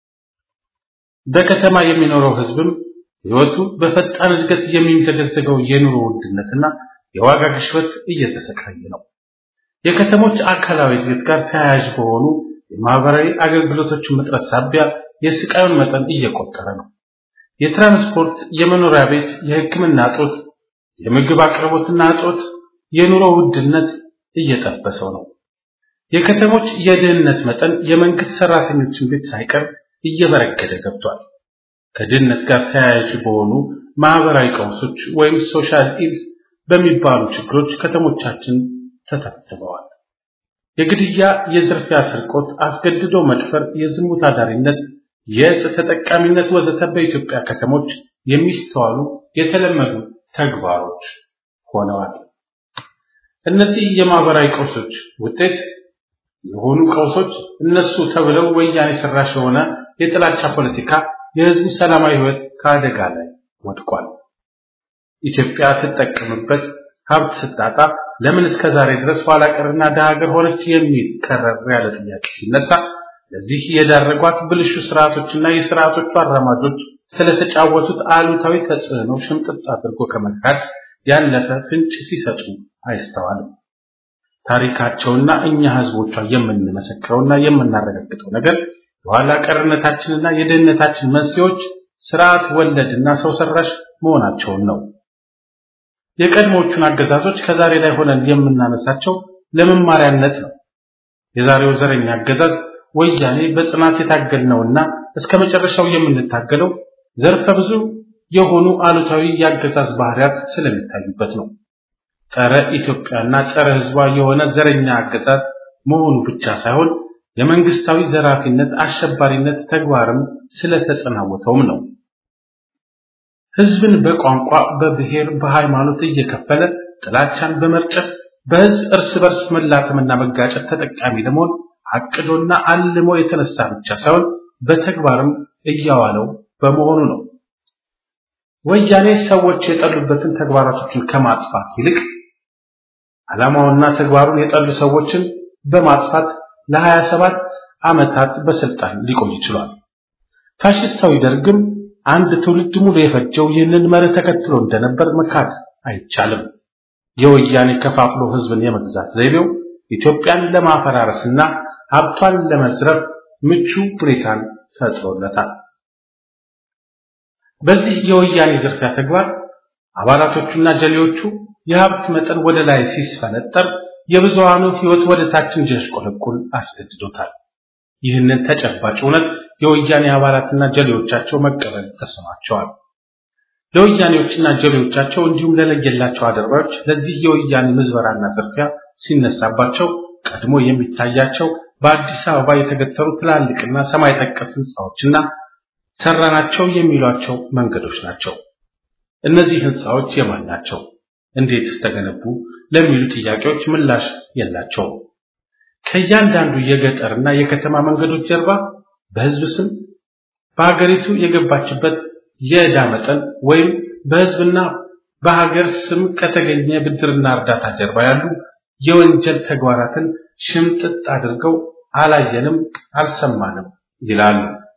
በከተማ የሚኖረው ህዝብም ህይወቱ በፈጣን እድገት የሚንዘገዘገው የኑሮ ውድነትና የዋጋ ግሽበት እየተሰቃየ ነው። የከተሞች አካላዊ እድገት ጋር ተያያዥ በሆኑ የማህበራዊ አገልግሎቶች እጥረት ሳቢያ የስቃዩን መጠን እየቆጠረ ነው። የትራንስፖርት፣ የመኖሪያ ቤት፣ የሕክምና እጦት፣ የምግብ አቅርቦትና እጦት፣ የኑሮ ውድነት እየጠበሰው ነው። የከተሞች የድህነት መጠን የመንግስት ሰራተኞችን ቤት ሳይቀር እየበረገደ ገብቷል። ከድህነት ጋር ተያያዥ በሆኑ ማህበራዊ ቀውሶች ወይም ሶሻል ኢልስ በሚባሉ ችግሮች ከተሞቻችን ተተብትበዋል። የግድያ፣ የዝርፊያ፣ ስርቆት፣ አስገድዶ መድፈር፣ የዝሙት አዳሪነት፣ የእጽ ተጠቃሚነት ወዘተ በኢትዮጵያ ከተሞች የሚስተዋሉ የተለመዱ ተግባሮች ሆነዋል። እነዚህ የማህበራዊ ቀውሶች ውጤት የሆኑ ቀውሶች እነሱ ተብለው ወያኔ ሰራሽ የሆነ የጥላቻ ፖለቲካ የህዝቡ ሰላማዊ ህይወት ከአደጋ ላይ ወድቋል። ኢትዮጵያ ትጠቀምበት ሀብት ስታጣ ለምን እስከ ዛሬ ድረስ ኋላ ቀርና ደሃ ሀገር ሆነች የሚል ከረር ያለ ጥያቄ ሲነሳ ለዚህ የዳረጓት ብልሹ ስርዓቶችና የስርዓቶቹ አራማጆች ስለተጫወቱት አሉታዊ ተጽዕኖ ሽምጥጥ አድርጎ ከመካድ ያለፈ ፍንጭ ሲሰጡ አይስተዋልም። ታሪካቸውና እኛ ህዝቦቿ የምንመሰክረውና የምናረጋግጠው ነገር የኋላ ቀርነታችንና የድህነታችን መንስኤዎች ስርዓት ወለድና ሰው ሰራሽ መሆናቸውን ነው። የቀድሞቹን አገዛዞች ከዛሬ ላይ ሆነን የምናነሳቸው ለመማሪያነት ነው። የዛሬው ዘረኛ አገዛዝ ወያኔ በጽናት የታገልነውና እስከ መጨረሻው የምንታገለው ዘርፈ ብዙ የሆኑ አሉታዊ የአገዛዝ ባህሪያት ስለሚታዩበት ነው። ጸረ ኢትዮጵያና ጸረ ህዝቧ የሆነ ዘረኛ አገዛዝ መሆኑ ብቻ ሳይሆን የመንግስታዊ ዘራፊነት፣ አሸባሪነት ተግባርም ስለተጸናወተውም ነው። ህዝብን በቋንቋ፣ በብሔር፣ በሃይማኖት እየከፈለ ጥላቻን በመርጨት በህዝብ እርስ በርስ መላተምና መጋጨት ተጠቃሚ ለመሆን አቅዶና አልሞ የተነሳ ብቻ ሳይሆን በተግባርም እያዋለው በመሆኑ ነው። ወያኔ ሰዎች የጠሉበትን ተግባራቶችን ከማጥፋት ይልቅ ዓላማውና ተግባሩን የጠሉ ሰዎችን በማጥፋት ለ27 ዓመታት በስልጣን ሊቆይ ይችላል። ፋሽስታዊ ደርግም አንድ ትውልድ ሙሉ የፈጀው ይህንን መርህ ተከትሎ እንደነበር መካድ አይቻልም። የወያኔ ከፋፍሎ ህዝብን የመግዛት ዘይቤው ኢትዮጵያን ለማፈራረስና ሀብቷን ለመዝረፍ ምቹ ሁኔታን ፈጥሮለታል። በዚህ የወያኔ ዝርፊያ ተግባር አባላቶቹና ጀሌዎቹ የሀብት መጠን ወደ ላይ ሲስፈነጠር የብዙሃኑ ህይወት ወደ ታች እንዲያሽቆለቁል አስገድዶታል። ይህንን ተጨባጭ እውነት የወያኔ አባላትና ጀሌዎቻቸው መቀበል ተስኗቸዋል። ለወያኔዎችና ጀሌዎቻቸው እንዲሁም ለለየላቸው አደርባዮች ለዚህ የወያኔ ምዝበራና ዝርፊያ ሲነሳባቸው ቀድሞ የሚታያቸው በአዲስ አበባ የተገተሩ ትላልቅና ሰማይ ጠቀስ ህንፃዎችና ሰራናቸው የሚሏቸው መንገዶች ናቸው። እነዚህ ህንፃዎች የማን ናቸው? እንዴትስ ተገነቡ? ለሚሉ ጥያቄዎች ምላሽ የላቸውም። ከእያንዳንዱ የገጠርና የከተማ መንገዶች ጀርባ በህዝብ ስም በሀገሪቱ የገባችበት የዕዳ መጠን ወይም በህዝብና በሀገር ስም ከተገኘ ብድርና እርዳታ ጀርባ ያሉ የወንጀል ተግባራትን ሽምጥጥ አድርገው አላየንም፣ አልሰማንም ይላሉ።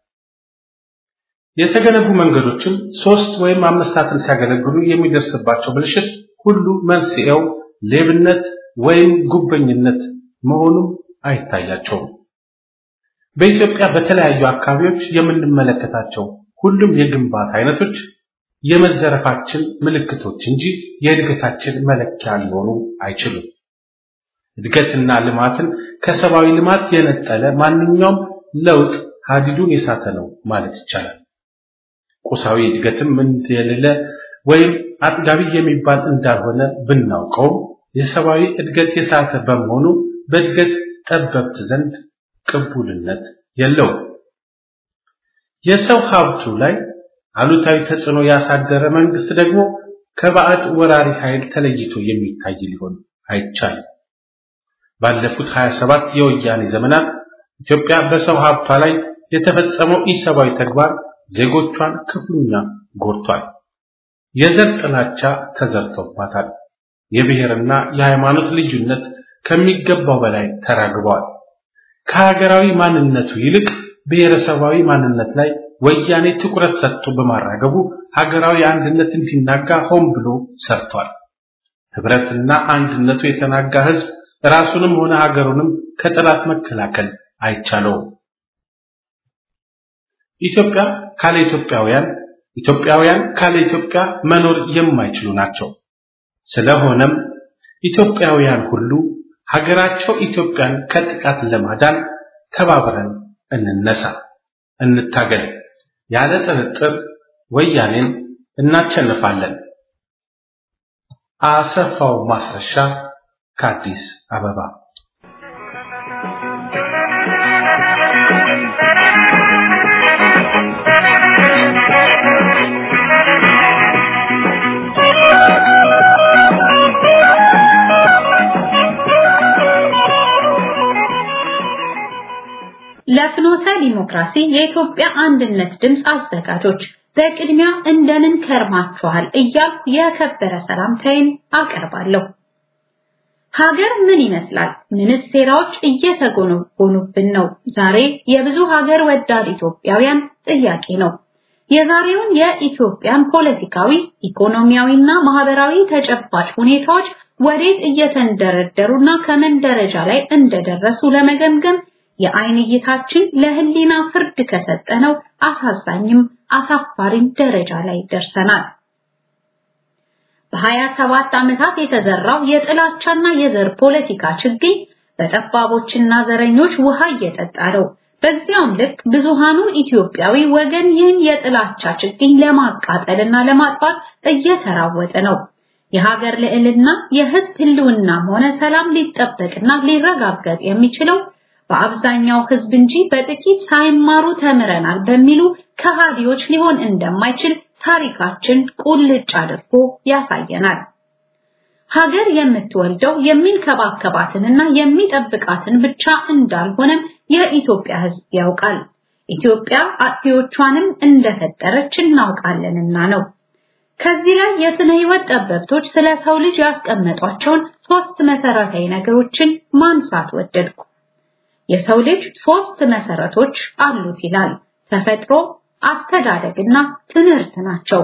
የተገነቡ መንገዶችም ሶስት ወይም አምስታትን ሲያገለግሉ የሚደርስባቸው ብልሽት ሁሉ መንስኤው ሌብነት ወይም ጉበኝነት መሆኑም አይታያቸውም። በኢትዮጵያ በተለያዩ አካባቢዎች የምንመለከታቸው ሁሉም የግንባታ አይነቶች የመዘረፋችን ምልክቶች እንጂ የእድገታችን መለኪያ ሊሆኑ አይችሉም። እድገትና ልማትን ከሰብአዊ ልማት የነጠለ ማንኛውም ለውጥ ሀዲዱን የሳተ ነው ማለት ይቻላል። ቁሳዊ እድገትም እንደሌለ ወይም አጥጋቢ የሚባል እንዳልሆነ ብናውቀውም የሰብአዊ እድገት የሳተ በመሆኑ በእድገት ጠበብት ዘንድ ቅቡልነት የለውም። የሰው ሀብቱ ላይ አሉታዊ ተጽዕኖ ያሳደረ መንግስት ደግሞ ከባዕድ ወራሪ ኃይል ተለይቶ የሚታይ ሊሆን አይቻልም። ባለፉት 27 የወያኔ ዘመናት ኢትዮጵያ በሰው ሀብቷ ላይ የተፈጸመው ኢሰብአዊ ተግባር ዜጎቿን ክፉኛ ጎድቷል። የዘር ጥላቻ ተዘርቶባታል። የብሔርና የሃይማኖት ልዩነት ከሚገባው በላይ ተራግበዋል። ከሀገራዊ ማንነቱ ይልቅ ብሔረሰባዊ ማንነት ላይ ወያኔ ትኩረት ሰጥቶ በማራገቡ ሀገራዊ አንድነት እንዲናጋ ሆን ብሎ ሰርቷል። ህብረትና አንድነቱ የተናጋ ህዝብ ራሱንም ሆነ ሀገሩንም ከጠላት መከላከል አይቻለውም። ኢትዮጵያ ካለ ኢትዮጵያውያን፣ ኢትዮጵያውያን ካለ ኢትዮጵያ መኖር የማይችሉ ናቸው። ስለሆነም ኢትዮጵያውያን ሁሉ ሀገራቸው ኢትዮጵያን ከጥቃት ለማዳን ተባብረን እንነሳ፣ እንታገል። ያለ ጥርጥር ወያኔን እናቸንፋለን። አሰፋው ማስረሻ ከአዲስ አበባ ለፍኖተ ዲሞክራሲ የኢትዮጵያ አንድነት ድምፅ አዘጋጆች በቅድሚያ እንደምን ከርማችኋል እያልኩ የከበረ ሰላምታዬን አቀርባለሁ። ሀገር ምን ይመስላል? ምንስ ሴራዎች እየተጎነጎኑብን ነው? ዛሬ የብዙ ሀገር ወዳድ ኢትዮጵያውያን ጥያቄ ነው። የዛሬውን የኢትዮጵያን ፖለቲካዊ፣ ኢኮኖሚያዊና ማህበራዊ ተጨባጭ ሁኔታዎች ወዴት እየተንደረደሩና ከምን ደረጃ ላይ እንደደረሱ ለመገምገም የአይን እይታችን ለህሊና ፍርድ ከሰጠነው አሳዛኝም አሳፋሪም ደረጃ ላይ ደርሰናል። በሀያ ሰባት ዓመታት የተዘራው የጥላቻና የዘር ፖለቲካ ችግኝ በጠባቦችና ዘረኞች ውሃ እየጠጣ ነው። በዚያውም ልክ ብዙሃኑ ኢትዮጵያዊ ወገን ይህን የጥላቻ ችግኝ ለማቃጠልና ለማጥፋት እየተራወጠ ነው። የሀገር ልዕልና፣ የህዝብ ህልውናም ሆነ ሰላም ሊጠበቅና ሊረጋገጥ የሚችለው በአብዛኛው ህዝብ እንጂ በጥቂት ሳይማሩ ተምረናል በሚሉ ከሃዲዎች ሊሆን እንደማይችል ታሪካችን ቁልጭ አድርጎ ያሳየናል። ሀገር የምትወልደው የሚንከባከባትንና የሚጠብቃትን ብቻ እንዳልሆነም የኢትዮጵያ ህዝብ ያውቃል። ኢትዮጵያ አጥፊዎቿንም እንደፈጠረች እናውቃለንና ነው። ከዚህ ላይ የስነ ህይወት ጠበብቶች ስለ ሰው ልጅ ያስቀመጧቸውን ሶስት መሰረታዊ ነገሮችን ማንሳት ወደድኩ። የሰው ልጅ ሶስት መሰረቶች አሉት ይላል። ተፈጥሮ፣ አስተዳደግና ትምህርት ናቸው።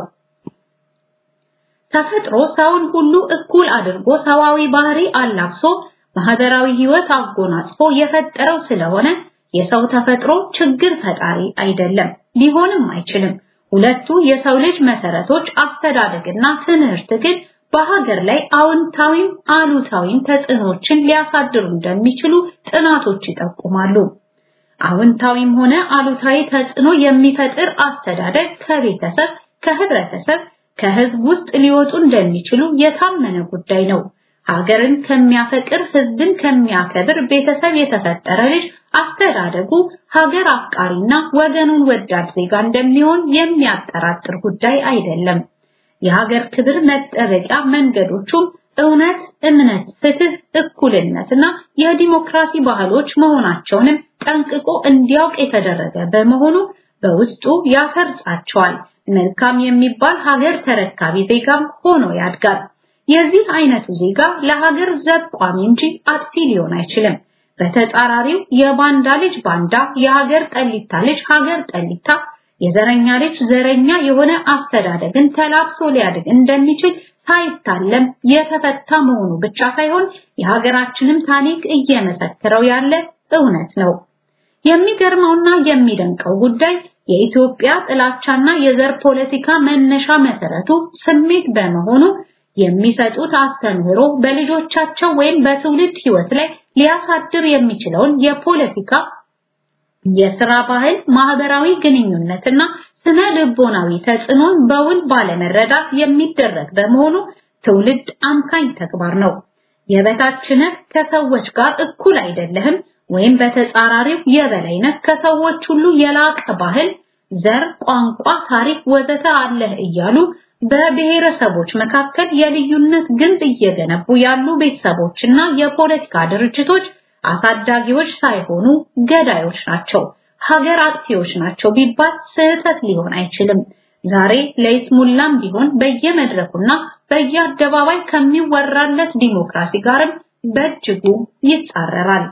ተፈጥሮ ሰውን ሁሉ እኩል አድርጎ ሰዋዊ ባህሪ አላብሶ ማህበራዊ ህይወት አጎናጽፎ የፈጠረው ስለሆነ የሰው ተፈጥሮ ችግር ፈጣሪ አይደለም፣ ሊሆንም አይችልም። ሁለቱ የሰው ልጅ መሰረቶች አስተዳደግና ትምህርት ግን በሀገር ላይ አዎንታዊም አሉታዊም ተጽዕኖችን ሊያሳድሩ እንደሚችሉ ጥናቶች ይጠቁማሉ። አዎንታዊም ሆነ አሉታዊ ተጽዕኖ የሚፈጥር አስተዳደግ ከቤተሰብ፣ ከህብረተሰብ፣ ከህዝብ ውስጥ ሊወጡ እንደሚችሉ የታመነ ጉዳይ ነው። ሀገርን ከሚያፈቅር ህዝብን ከሚያከብር ቤተሰብ የተፈጠረ ልጅ አስተዳደጉ ሀገር አፍቃሪና ወገኑን ወዳድ ዜጋ እንደሚሆን የሚያጠራጥር ጉዳይ አይደለም። የሀገር ክብር መጠበቂያ መንገዶቹም እውነት፣ እምነት፣ ፍትህ፣ እኩልነትና የዲሞክራሲ ባህሎች መሆናቸውንም ጠንቅቆ እንዲያውቅ የተደረገ በመሆኑ በውስጡ ያሰርጻቸዋል። መልካም የሚባል ሀገር ተረካቢ ዜጋም ሆኖ ያድጋል። የዚህ አይነቱ ዜጋ ለሀገር ዘብ ቋሚ እንጂ አጥፊ ሊሆን አይችልም። በተጻራሪው የባንዳ ልጅ ባንዳ፣ የሀገር ጠሊታ ልጅ ሀገር ጠሊታ፣ የዘረኛ ልጅ ዘረኛ የሆነ አስተዳደግን ተላብሶ ሊያድግ እንደሚችል ሳይታለም የተፈታ መሆኑ ብቻ ሳይሆን የሀገራችንም ታሪክ እየመሰከረው ያለ እውነት ነው። የሚገርመውና የሚደንቀው ጉዳይ የኢትዮጵያ ጥላቻና የዘር ፖለቲካ መነሻ መሰረቱ ስሜት በመሆኑ የሚሰጡት አስተምህሮ በልጆቻቸው ወይም በትውልድ ህይወት ላይ ሊያሳድር የሚችለውን የፖለቲካ የስራ ባህል፣ ማህበራዊ ግንኙነትና ስነ ልቦናዊ ተጽዕኖን በውል ባለመረዳት የሚደረግ በመሆኑ ትውልድ አምካኝ ተግባር ነው። የበታችነት ከሰዎች ጋር እኩል አይደለህም ወይም በተጻራሪው የበላይነት ከሰዎች ሁሉ የላቀ ባህል፣ ዘር፣ ቋንቋ፣ ታሪክ ወዘተ አለህ እያሉ በብሔረሰቦች መካከል የልዩነት ግንብ እየገነቡ ያሉ ቤተሰቦችና የፖለቲካ ድርጅቶች አሳዳጊዎች ሳይሆኑ ገዳዮች ናቸው፣ ሀገር አጥፊዎች ናቸው ቢባል ስህተት ሊሆን አይችልም። ዛሬ ለይስሙላም ቢሆን በየመድረኩና በየአደባባይ ከሚወራለት ዲሞክራሲ ጋርም በእጅጉ ይጻረራል።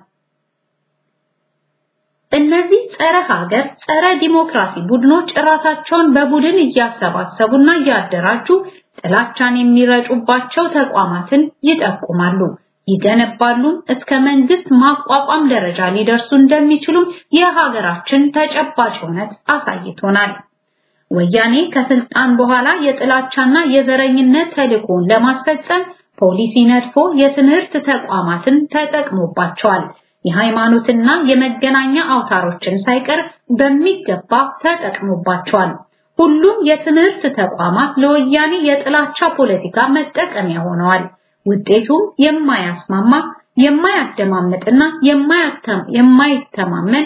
እነዚህ ጸረ ሀገር ጸረ ዲሞክራሲ ቡድኖች ራሳቸውን በቡድን እያሰባሰቡና እያደራጁ ጥላቻን የሚረጩባቸው ተቋማትን ይጠቁማሉ፣ ይገነባሉ፣ እስከ መንግስት ማቋቋም ደረጃ ሊደርሱ እንደሚችሉም የሀገራችን ተጨባጭ እውነት አሳይቶናል። ወያኔ ከስልጣን በኋላ የጥላቻና የዘረኝነት ተልዕኮን ለማስፈጸም ፖሊሲ ነድፎ የትምህርት ተቋማትን ተጠቅሞባቸዋል። የሃይማኖትና የመገናኛ አውታሮችን ሳይቀር በሚገባ ተጠቅሞባቸዋል። ሁሉም የትምህርት ተቋማት ለወያኔ የጥላቻ ፖለቲካ መጠቀሚያ ሆነዋል። ውጤቱም የማያስማማ የማያደማምጥና የማይተማመን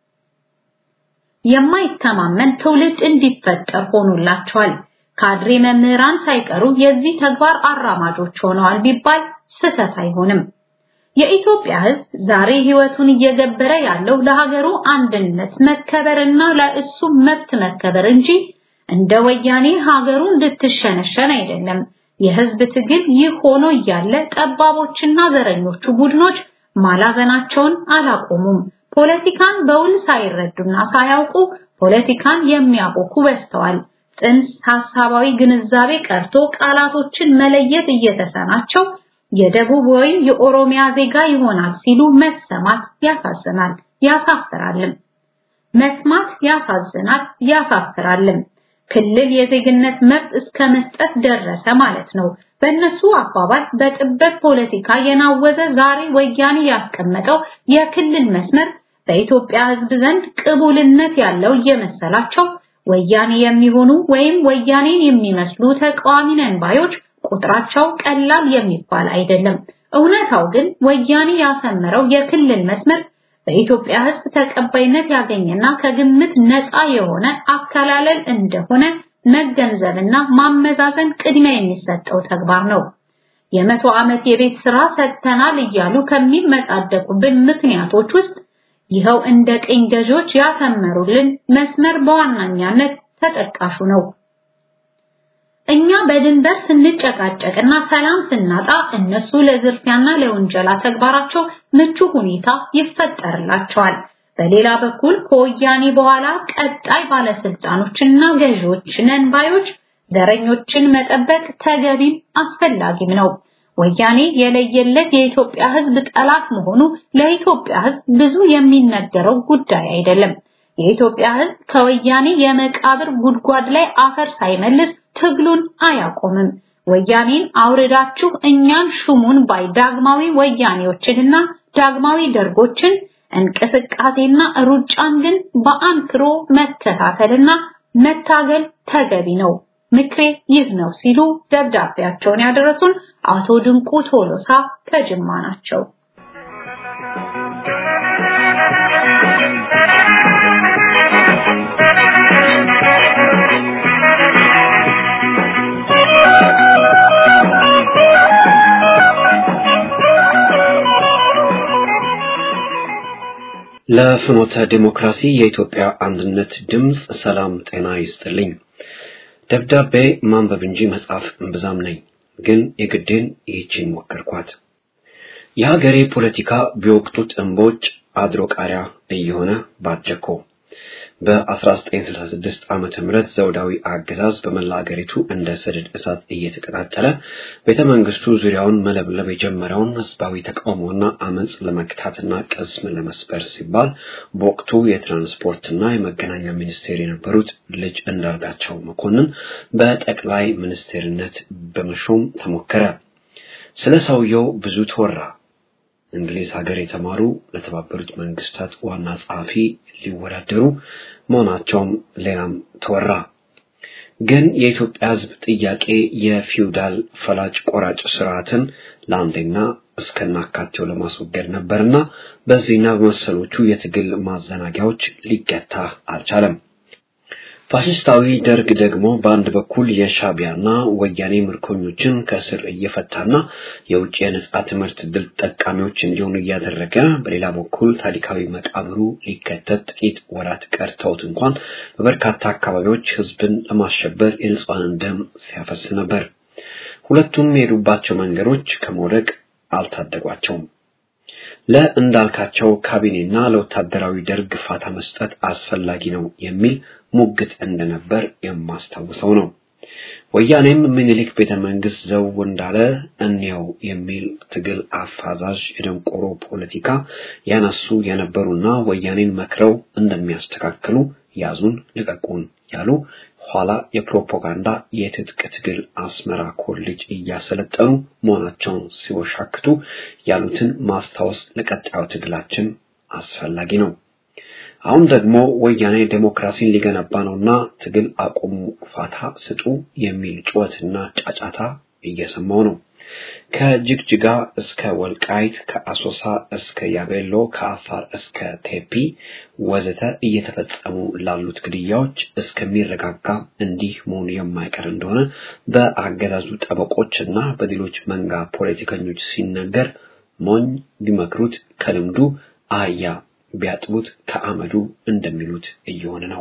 የማይተማመን ትውልድ እንዲፈጠር ሆኖላቸዋል። ካድሬ መምህራን ሳይቀሩ የዚህ ተግባር አራማጆች ሆነዋል ቢባል ስህተት አይሆንም። የኢትዮጵያ ሕዝብ ዛሬ ህይወቱን እየገበረ ያለው ለሀገሩ አንድነት መከበርና ለእሱ መብት መከበር እንጂ እንደ ወያኔ ሀገሩ እንድትሸነሸን አይደለም። የህዝብ ትግል ይህ ሆኖ እያለ ጠባቦችና ዘረኞቹ ቡድኖች ማላዘናቸውን አላቆሙም። ፖለቲካን በውል ሳይረዱና ሳያውቁ ፖለቲካን የሚያቦኩ በዝተዋል። ጽንሰ ሐሳባዊ ግንዛቤ ቀርቶ ቃላቶችን መለየት እየተሰናቸው የደቡብ ወይም የኦሮሚያ ዜጋ ይሆናል ሲሉ መሰማት ያሳዝናል፣ ያሳፍራልም። መስማት ያሳዝናል፣ ያሳፍራልም። ክልል የዜግነት መብት እስከ መስጠት ደረሰ ማለት ነው። በእነሱ አባባል በጥበት ፖለቲካ የናወዘ ዛሬ ወያኔ ያስቀመጠው የክልል መስመር በኢትዮጵያ ሕዝብ ዘንድ ቅቡልነት ያለው እየመሰላቸው ወያኔ የሚሆኑ ወይም ወያኔን የሚመስሉ ተቃዋሚ ነን ባዮች ቁጥራቸው ቀላል የሚባል አይደለም። እውነታው ግን ወያኔ ያሰመረው የክልል መስመር በኢትዮጵያ ሕዝብ ተቀባይነት ያገኘና ከግምት ነፃ የሆነ አከላለል እንደሆነ መገንዘብና ማመዛዘን ቅድሚያ የሚሰጠው ተግባር ነው። የመቶ ዓመት የቤት ስራ ሰጥተናል እያሉ ከሚመጻደቁብን ምክንያቶች ውስጥ ይኸው እንደ ቅኝ ገዢዎች ያሰመሩልን መስመር በዋናኛነት ተጠቃሹ ነው። እኛ በድንበር ስንጨቃጨቅና ሰላም ስናጣ እነሱ ለዝርፊያና ለውንጀላ ተግባራቸው ምቹ ሁኔታ ይፈጠርላቸዋል። በሌላ በኩል ከወያኔ በኋላ ቀጣይ ባለስልጣኖችና ገዢዎች ነን ባዮች ዘረኞችን መጠበቅ ተገቢም አስፈላጊም ነው። ወያኔ የለየለት የኢትዮጵያ ሕዝብ ጠላት መሆኑ ለኢትዮጵያ ሕዝብ ብዙ የሚነገረው ጉዳይ አይደለም። የኢትዮጵያ ሕዝብ ከወያኔ የመቃብር ጉድጓድ ላይ አፈር ሳይመልስ ትግሉን አያቆምም። ወያኔን አውርዳችሁ እኛን ሹሙን ባይ ዳግማዊ ወያኔዎችንና ዳግማዊ ደርጎችን እንቅስቃሴና ሩጫን ግን በአንክሮ መከታተልና መታገል ተገቢ ነው። ምክሬ ይህ ነው ሲሉ ደብዳቤያቸውን ያደረሱን አቶ ድንቁ ቶሎሳ ከጅማ ናቸው። ለፍኖተ ዲሞክራሲ የኢትዮጵያ አንድነት ድምፅ ሰላም ጤና ይስጥልኝ። ደብዳቤ ማንበብ እንጂ መጻፍ እምብዛም ነኝ፣ ግን የግዴን ይህችን ሞከርኳት። የሀገሬ ፖለቲካ ቢወቅጡት እምቦጭ አድሮ ቃሪያ እየሆነ ባጀኮ በ1966 ዓመተ ምህረት ዘውዳዊ አገዛዝ በመላ አገሪቱ እንደ ሰደድ እሳት እየተቀጣጠለ ቤተ መንግስቱ ዙሪያውን መለብለብ የጀመረውን ህዝባዊ ተቃውሞና አመጽ ለመክታትና ቅስም ለመስበር ሲባል በወቅቱ የትራንስፖርትና የመገናኛ ሚኒስቴር የነበሩት ልጅ እንዳርጋቸው መኮንን በጠቅላይ ሚኒስቴርነት በመሾም ተሞከረ። ስለ ሰውየው ብዙ ተወራ። እንግሊዝ ሀገር የተማሩ ለተባበሩት መንግስታት ዋና ጸሐፊ ሊወዳደሩ መሆናቸውም ሌላም ተወራ። ግን የኢትዮጵያ ህዝብ ጥያቄ የፊውዳል ፈላጭ ቆራጭ ስርዓትን ለአንዴና እስከናካቴው ለማስወገድ ነበርና በዚህና በመሰሎቹ የትግል ማዘናጊያዎች ሊገታ አልቻለም። ፋሽስታዊ ደርግ ደግሞ በአንድ በኩል የሻቢያና ወያኔ ምርኮኞችን ከእስር እየፈታና የውጭ የነጻ ትምህርት ድል ጠቃሚዎች እንዲሆኑ እያደረገ፣ በሌላ በኩል ታሪካዊ መቃብሩ ሊከተት ጥቂት ወራት ቀርተውት እንኳን በበርካታ አካባቢዎች ህዝብን ለማሸበር የንጹሐንን ደም ሲያፈስ ነበር። ሁለቱም የሄዱባቸው መንገዶች ከመውደቅ አልታደጓቸውም። ለእንዳልካቸው ካቢኔና ለወታደራዊ ደርግ ፋታ መስጠት አስፈላጊ ነው የሚል ሙግት እንደነበር የማስታውሰው ነው። ወያኔም ምኒልክ ቤተ መንግስት ዘው እንዳለ እንየው የሚል ትግል አፋዛዥ የደንቆሮ ፖለቲካ ያነሱ የነበሩና ወያኔን መክረው እንደሚያስተካክሉ ያዙን ልቀቁን ያሉ ኋላ የፕሮፓጋንዳ የትጥቅ ትግል አስመራ ኮሌጅ እያሰለጠኑ መሆናቸውን ሲወሻክቱ ያሉትን ማስታወስ ለቀጣዩ ትግላችን አስፈላጊ ነው። አሁን ደግሞ ወያኔ ዴሞክራሲን ሊገነባ ነውና ትግል አቁሙ፣ ፋታ ስጡ የሚል ጩኸትና ጫጫታ እየሰማው ነው። ከጅግጅጋ እስከ ወልቃይት፣ ከአሶሳ እስከ ያቤሎ፣ ከአፋር እስከ ቴፒ ወዘተ እየተፈጸሙ ላሉት ግድያዎች እስከሚረጋጋ እንዲህ መሆኑ የማይቀር እንደሆነ በአገዛዙ ጠበቆች እና በሌሎች መንጋ ፖለቲከኞች ሲነገር ሞኝ ቢመክሩት ከልምዱ አህያ ቢያጥቡት ከአመዱ እንደሚሉት እየሆነ ነው።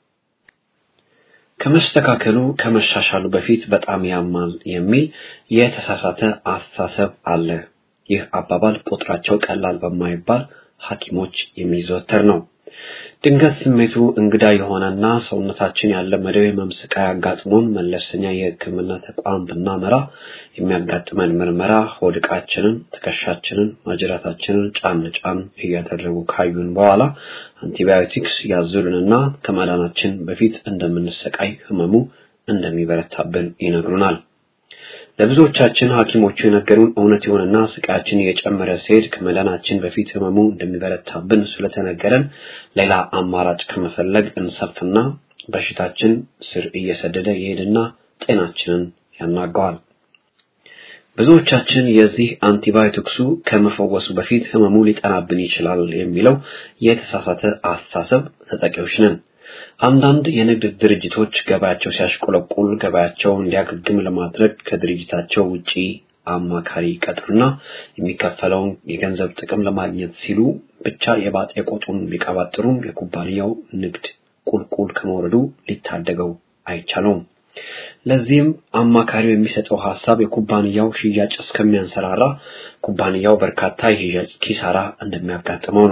ከመስተካከሉ ከመሻሻሉ በፊት በጣም ያማል የሚል የተሳሳተ አስተሳሰብ አለ። ይህ አባባል ቁጥራቸው ቀላል በማይባል ሐኪሞች የሚዘወተር ነው። ድንገት ስሜቱ እንግዳ የሆነና ሰውነታችን ያለመደው የህመም ስቃይ አጋጥሞን መለስተኛ የሕክምና ተቋም ብናመራ የሚያጋጥመን ምርመራ ሆድ ዕቃችንን፣ ትከሻችንን፣ ማጅራታችንን ጫን ጫን እያደረጉ ካዩን በኋላ አንቲባዮቲክስ ያዙልንና ከመዳናችን በፊት እንደምንሰቃይ ህመሙ እንደሚበረታብን ይነግሩናል። ለብዙዎቻችን ሐኪሞቹ የነገሩን እውነት ይሆንና ስቃያችን እየጨመረ ሲሄድ ከመዳናችን በፊት ህመሙ እንደሚበረታብን ስለተነገረን ሌላ አማራጭ ከመፈለግ እንሰፍና በሽታችን ስር እየሰደደ ይሄድና ጤናችንን ያናጋዋል። ብዙዎቻችን የዚህ አንቲባዮቲክሱ ከመፈወሱ በፊት ህመሙ ሊጠናብን ይችላል የሚለው የተሳሳተ አስተሳሰብ ተጠቂዎች ነን። አንዳንድ የንግድ ድርጅቶች ገበያቸው ሲያሽቆለቁል ገበያቸው እንዲያገግም ለማድረግ ከድርጅታቸው ውጪ አማካሪ ቀጥሩና የሚከፈለውን የገንዘብ ጥቅም ለማግኘት ሲሉ ብቻ የባጤ ቆጡን ቢቀባጥሩም የኩባንያው ንግድ ቁልቁል ከመውረዱ ሊታደገው አይቻለውም። ለዚህም አማካሪው የሚሰጠው ሐሳብ የኩባንያው ሽያጭ እስከሚያንሰራራ ኩባንያው በርካታ የሽያጭ ኪሳራ እንደሚያጋጥመው ነው።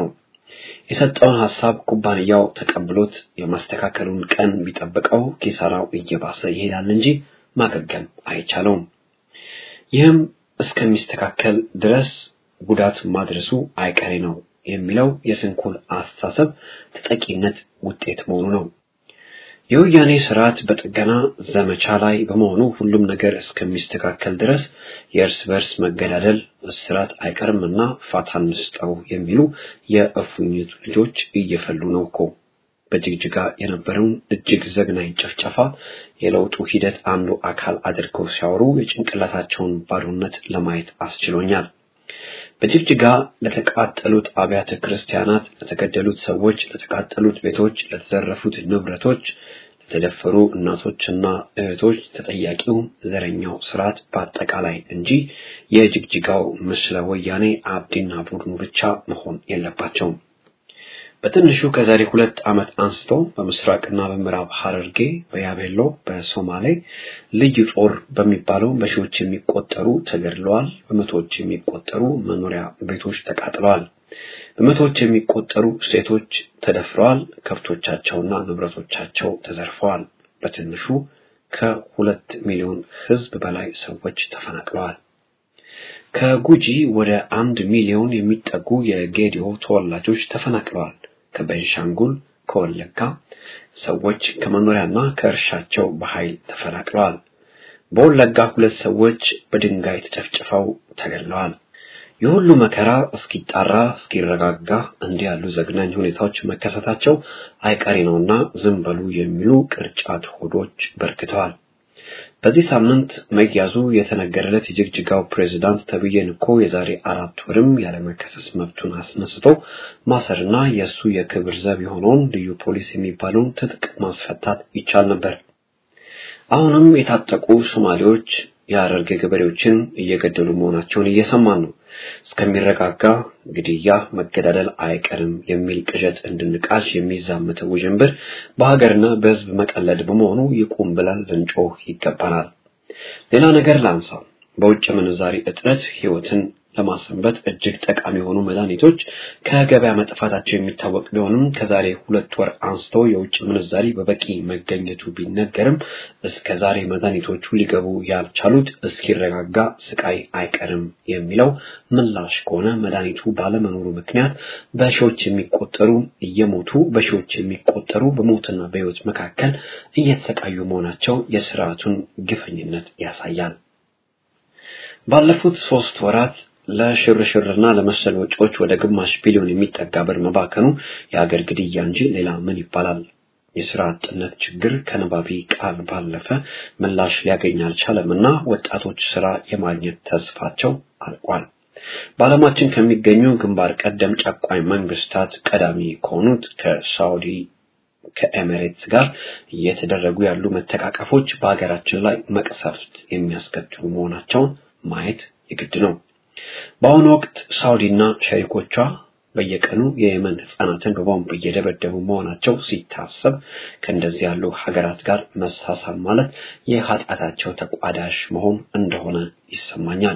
የሰጠውን ሐሳብ ኩባንያው ተቀብሎት የማስተካከሉን ቀን ቢጠብቀው ኪሳራው እየባሰ ይሄዳል እንጂ ማገገም አይቻለውም። ይህም እስከሚስተካከል ድረስ ጉዳት ማድረሱ አይቀሬ ነው የሚለው የስንኩል አስተሳሰብ ተጠቂነት ውጤት መሆኑ ነው። የወያኔ ስርዓት በጥገና ዘመቻ ላይ በመሆኑ ሁሉም ነገር እስከሚስተካከል ድረስ የእርስ በርስ መገዳደል፣ እስራት አይቀርምና ፋታ እንስጠው የሚሉ የእፉኝት ልጆች እየፈሉ ነው እኮ። በጅግጅጋ የነበረውን እጅግ ዘግናኝ ጭፍጨፋ የለውጡ ሂደት አንዱ አካል አድርገው ሲያወሩ የጭንቅላታቸውን ባዶነት ለማየት አስችሎኛል። በጅግጅጋ ለተቃጠሉት አብያተ ክርስቲያናት፣ ለተገደሉት ሰዎች፣ ለተቃጠሉት ቤቶች፣ ለተዘረፉት ንብረቶች፣ ለተደፈሩ እናቶችና እህቶች ተጠያቂው ዘረኛው ስርዓት በአጠቃላይ እንጂ የጅግጅጋው ምስለ ወያኔ አብዲና ቡድኑ ብቻ መሆን የለባቸውም። በትንሹ ከዛሬ ሁለት ዓመት አንስቶ በምስራቅና በምዕራብ ሐረርጌ፣ በያቤሎ፣ በሶማሌ ልዩ ጦር በሚባለው በሺዎች የሚቆጠሩ ተገድለዋል። በመቶዎች የሚቆጠሩ መኖሪያ ቤቶች ተቃጥለዋል። በመቶዎች የሚቆጠሩ ሴቶች ተደፍረዋል። ከብቶቻቸውና ንብረቶቻቸው ተዘርፈዋል። በትንሹ ከሁለት ሚሊዮን ሕዝብ በላይ ሰዎች ተፈናቅለዋል። ከጉጂ ወደ አንድ ሚሊዮን የሚጠጉ የጌዲዮ ተወላጆች ተፈናቅለዋል። ከቤንሻንጉል ከወለጋ ሰዎች ከመኖሪያና ከእርሻቸው በኃይል ተፈናቅለዋል። በወለጋ ሁለት ሰዎች በድንጋይ ተጨፍጭፈው ተገድለዋል። የሁሉ መከራ እስኪጣራ እስኪረጋጋ እንዲህ ያሉ ዘግናኝ ሁኔታዎች መከሰታቸው አይቀሬ ነውና ዝም በሉ የሚሉ ቅርጫት ሆዶች በርክተዋል። በዚህ ሳምንት መያዙ የተነገረለት የጅግጅጋው ፕሬዝዳንት ተብዬን እኮ የዛሬ አራት ወርም ያለመከሰስ መብቱን አስነስቶ ማሰርና የእሱ የክብር ዘብ የሆነውን ልዩ ፖሊስ የሚባለውን ትጥቅ ማስፈታት ይቻል ነበር። አሁንም የታጠቁ ሶማሌዎች የሐረርጌ ገበሬዎችን እየገደሉ መሆናቸውን እየሰማን ነው። እስከሚረጋጋ ግድያ፣ መገዳደል አይቀርም የሚል ቅዠት እንድንቃዥ የሚዛመተው ውዥንብር በሀገርና በሕዝብ መቀለድ በመሆኑ ይቁም ብለን ልንጮህ ይገባናል። ሌላ ነገር ላንሳ። በውጭ ምንዛሪ እጥረት ሕይወትን ለማሰንበት እጅግ ጠቃሚ የሆኑ መድኃኒቶች ከገበያ መጥፋታቸው የሚታወቅ ቢሆንም ከዛሬ ሁለት ወር አንስቶ የውጭ ምንዛሪ በበቂ መገኘቱ ቢነገርም እስከ ዛሬ መድኃኒቶቹ ሊገቡ ያልቻሉት እስኪረጋጋ ስቃይ አይቀርም የሚለው ምላሽ ከሆነ መድኃኒቱ ባለመኖሩ ምክንያት በሺዎች የሚቆጠሩ እየሞቱ በሺዎች የሚቆጠሩ በሞትና በሕይወት መካከል እየተሰቃዩ መሆናቸው የስርዓቱን ግፈኝነት ያሳያል። ባለፉት ሶስት ወራት ለሽርሽርና ለመሰል ወጪዎች ወደ ግማሽ ቢሊዮን የሚጠጋ ብር መባከኑ የሀገር ግድያ እንጂ ሌላ ምን ይባላል? የስራ አጥነት ችግር ከነባቢ ቃል ባለፈ ምላሽ ሊያገኝ አልቻለምና ወጣቶች ስራ የማግኘት ተስፋቸው አልቋል። በዓለማችን ከሚገኙ ግንባር ቀደም ጨቋኝ መንግስታት ቀዳሚ ከሆኑት ከሳውዲ ከኤሚሬትስ ጋር እየተደረጉ ያሉ መተቃቀፎች በሀገራችን ላይ መቅሰፍት የሚያስከትሉ መሆናቸውን ማየት የግድ ነው። በአሁኑ ወቅት ሳውዲና ሸሪኮቿ በየቀኑ የየመን ህፃናትን በቦምብ እየደበደቡ መሆናቸው ሲታሰብ ከእንደዚህ ያሉ ሀገራት ጋር መሳሳብ ማለት የኃጢአታቸው ተቋዳሽ መሆን እንደሆነ ይሰማኛል።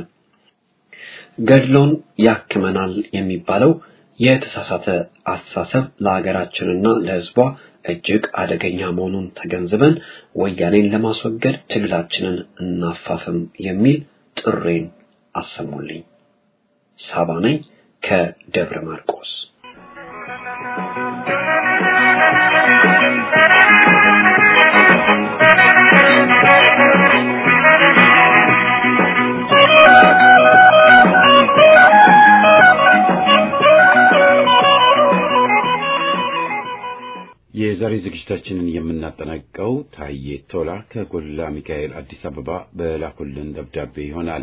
ገድሎን ያክመናል የሚባለው የተሳሳተ አስተሳሰብ ለሀገራችንና ለሕዝቧ እጅግ አደገኛ መሆኑን ተገንዝበን ወያኔን ለማስወገድ ትግላችንን እናፋፍም የሚል ጥሬን አሰሙልኝ። ሳባ ነኝ ከደብረ ማርቆስ። የዛሬ ዝግጅታችንን የምናጠናቅቀው ታዬ ቶላ ከጎላ ሚካኤል አዲስ አበባ በላኩልን ደብዳቤ ይሆናል።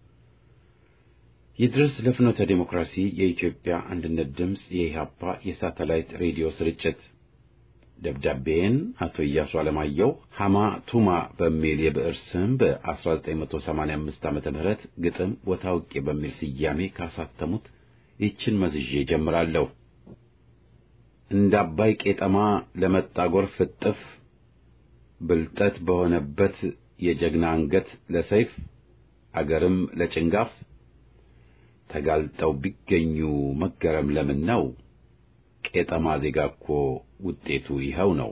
ይድረስ ለፍኖተ ዴሞክራሲ የኢትዮጵያ አንድነት ድምፅ የኢህአፓ የሳተላይት ሬዲዮ ስርጭት ደብዳቤን አቶ ኢያሱ አለማየሁ ሐማ ቱማ በሚል የብዕር ስም በ1985 ዓመተ ምህረት ግጥም ወታውቄ በሚል ስያሜ ካሳተሙት ይችን መዝዤ ጀምራለሁ። እንደ አባይ ቄጠማ ለመጣ ጎርፍ እጥፍ ብልጠት በሆነበት የጀግና አንገት ለሰይፍ አገርም ለጭንጋፍ ተጋልጠው ቢገኙ መገረም ለምን ነው? ቄጠማ ዜጋ እኮ ውጤቱ ይኸው ነው።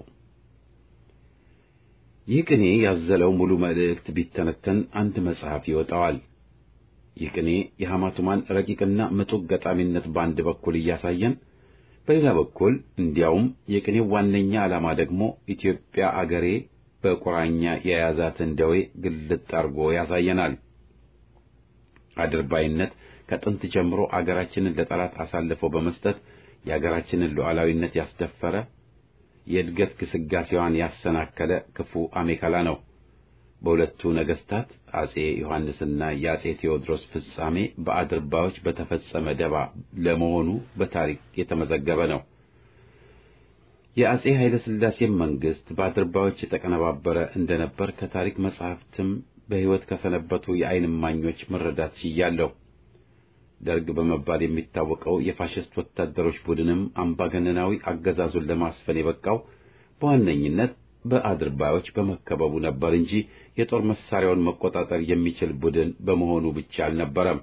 ይህ ቅኔ ያዘለው ሙሉ መልእክት ቢተነተን አንድ መጽሐፍ ይወጣዋል። ይህ ቅኔ የሐማቱማን ረቂቅና ምጡቅ ገጣሚነት በአንድ በኩል እያሳየን፣ በሌላ በኩል እንዲያውም የቅኔው ዋነኛ ዓላማ ደግሞ ኢትዮጵያ አገሬ በቁራኛ የያዛትን ደዌ ግልጥ አድርጎ ያሳየናል። አድርባይነት ከጥንት ጀምሮ አገራችንን ለጠላት አሳልፎ በመስጠት የአገራችንን ሉዓላዊነት ያስደፈረ የእድገት ግስጋሴዋን ያሰናከለ ክፉ አሜከላ ነው። በሁለቱ ነገስታት አጼ ዮሐንስና የአጼ ቴዎድሮስ ፍጻሜ በአድርባዮች በተፈጸመ ደባ ለመሆኑ በታሪክ የተመዘገበ ነው። የአጼ ኃይለ ሥላሴም መንግስት በአድርባዮች የተቀነባበረ እንደነበር ከታሪክ መጻሕፍትም በሕይወት ከሰነበቱ የዓይን እማኞች መረዳት ችያለሁ። ደርግ በመባል የሚታወቀው የፋሽስት ወታደሮች ቡድንም አምባገነናዊ አገዛዙን ለማስፈን የበቃው በዋነኝነት በአድርባዮች በመከበቡ ነበር እንጂ የጦር መሳሪያውን መቆጣጠር የሚችል ቡድን በመሆኑ ብቻ አልነበረም።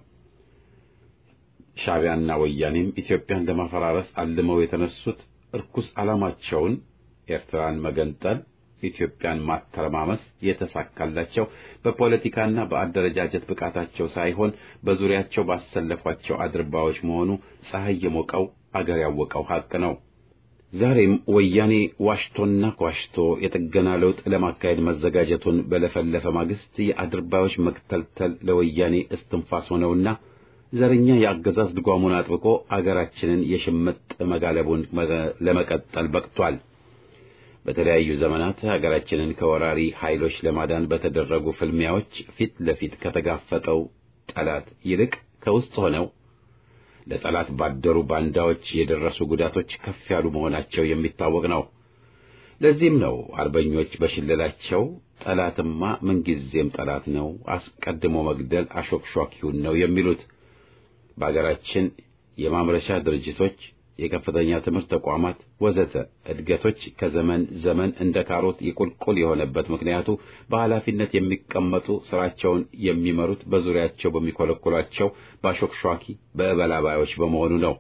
ሻዕቢያና ወያኔም ኢትዮጵያን ለማፈራረስ አልመው የተነሱት እርኩስ ዓላማቸውን ኤርትራን መገንጠል፣ ኢትዮጵያን ማተረማመስ የተሳካላቸው በፖለቲካና በአደረጃጀት ብቃታቸው ሳይሆን በዙሪያቸው ባሰለፏቸው አድርባዮች መሆኑ ፀሐይ የሞቀው አገር ያወቀው ሐቅ ነው። ዛሬም ወያኔ ዋሽቶና ኳሽቶ የጥገና ለውጥ ለማካሄድ መዘጋጀቱን በለፈለፈ ማግስት የአድርባዮች መክተልተል ለወያኔ እስትንፋስ ሆነውና ዘረኛ የአገዛዝ ድጓሙን አጥብቆ አገራችንን የሽምጥ መጋለቡን ለመቀጠል በቅቷል። በተለያዩ ዘመናት ሀገራችንን ከወራሪ ኃይሎች ለማዳን በተደረጉ ፍልሚያዎች ፊት ለፊት ከተጋፈጠው ጠላት ይልቅ ከውስጥ ሆነው ለጠላት ባደሩ ባንዳዎች የደረሱ ጉዳቶች ከፍ ያሉ መሆናቸው የሚታወቅ ነው። ለዚህም ነው አርበኞች በሽለላቸው ጠላትማ ምንጊዜም ጠላት ነው፣ አስቀድሞ መግደል አሾክሿኪውን ነው የሚሉት። በአገራችን የማምረቻ ድርጅቶች የከፍተኛ ትምህርት ተቋማት ወዘተ እድገቶች ከዘመን ዘመን እንደ ካሮት የቁልቁል የሆነበት ምክንያቱ በኃላፊነት የሚቀመጡ ስራቸውን የሚመሩት በዙሪያቸው በሚኮለኩሏቸው በአሾክሿኪ በእበላባዮች በመሆኑ ነው።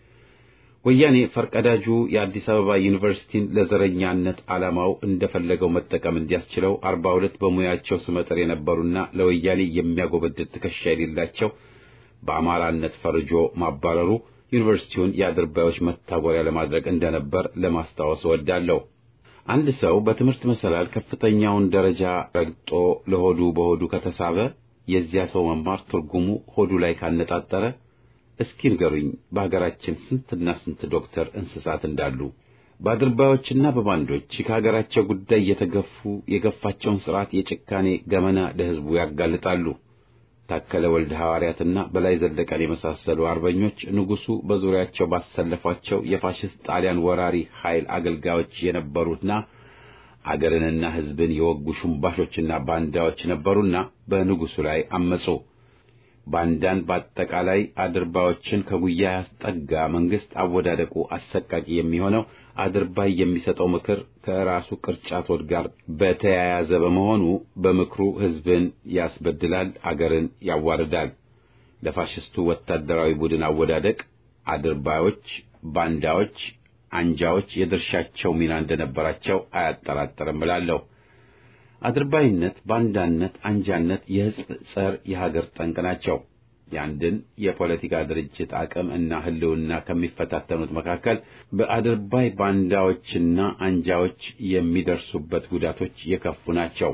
ወያኔ ፈርቀዳጁ የአዲስ አበባ ዩኒቨርሲቲን ለዘረኛነት ዓላማው እንደፈለገው መጠቀም እንዲያስችለው አርባ ሁለት በሙያቸው ስመጥር የነበሩና ለወያኔ የሚያጎበድድ ትከሻ የሌላቸው በአማራነት ፈርጆ ማባረሩ ዩኒቨርሲቲውን የአድርባዮች መታጎሪያ ለማድረግ እንደነበር ለማስታወስ እወዳለሁ። አንድ ሰው በትምህርት መሰላል ከፍተኛውን ደረጃ ረግጦ ለሆዱ በሆዱ ከተሳበ የዚያ ሰው መማር ትርጉሙ ሆዱ ላይ ካነጣጠረ፣ እስኪ ንገሩኝ በሀገራችን ስንትና ስንት ዶክተር እንስሳት እንዳሉ። በአድርባዮችና በባንዶች ከሀገራቸው ጉዳይ የተገፉ የገፋቸውን ስርዓት የጭካኔ ገመና ለሕዝቡ ያጋልጣሉ። ታከለ ወልደ ሐዋርያትና በላይ ዘለቀን የመሳሰሉ አርበኞች ንጉሡ በዙሪያቸው ባሰለፏቸው የፋሽስት ጣሊያን ወራሪ ኃይል አገልጋዮች የነበሩና አገርንና ሕዝብን የወጉ ሹምባሾችና ባንዳዎች ነበሩና በንጉሡ ላይ አመጹ። ባንዳን በአጠቃላይ አድርባዮችን ከጉያ ያስጠጋ መንግሥት አወዳደቁ አሰቃቂ የሚሆነው አድርባይ የሚሰጠው ምክር ከራሱ ቅርጫት ወድ ጋር በተያያዘ በመሆኑ በምክሩ ሕዝብን ያስበድላል፣ አገርን ያዋርዳል። ለፋሽስቱ ወታደራዊ ቡድን አወዳደቅ አድርባዮች፣ ባንዳዎች፣ አንጃዎች የድርሻቸው ሚና እንደነበራቸው አያጠራጥርም እላለሁ። አድርባይነት፣ ባንዳነት፣ አንጃነት የሕዝብ ጸር የሀገር ጠንቅ ናቸው። የአንድን የፖለቲካ ድርጅት አቅም እና ሕልውና ከሚፈታተኑት መካከል በአድርባይ ባንዳዎችና አንጃዎች የሚደርሱበት ጉዳቶች የከፉ ናቸው።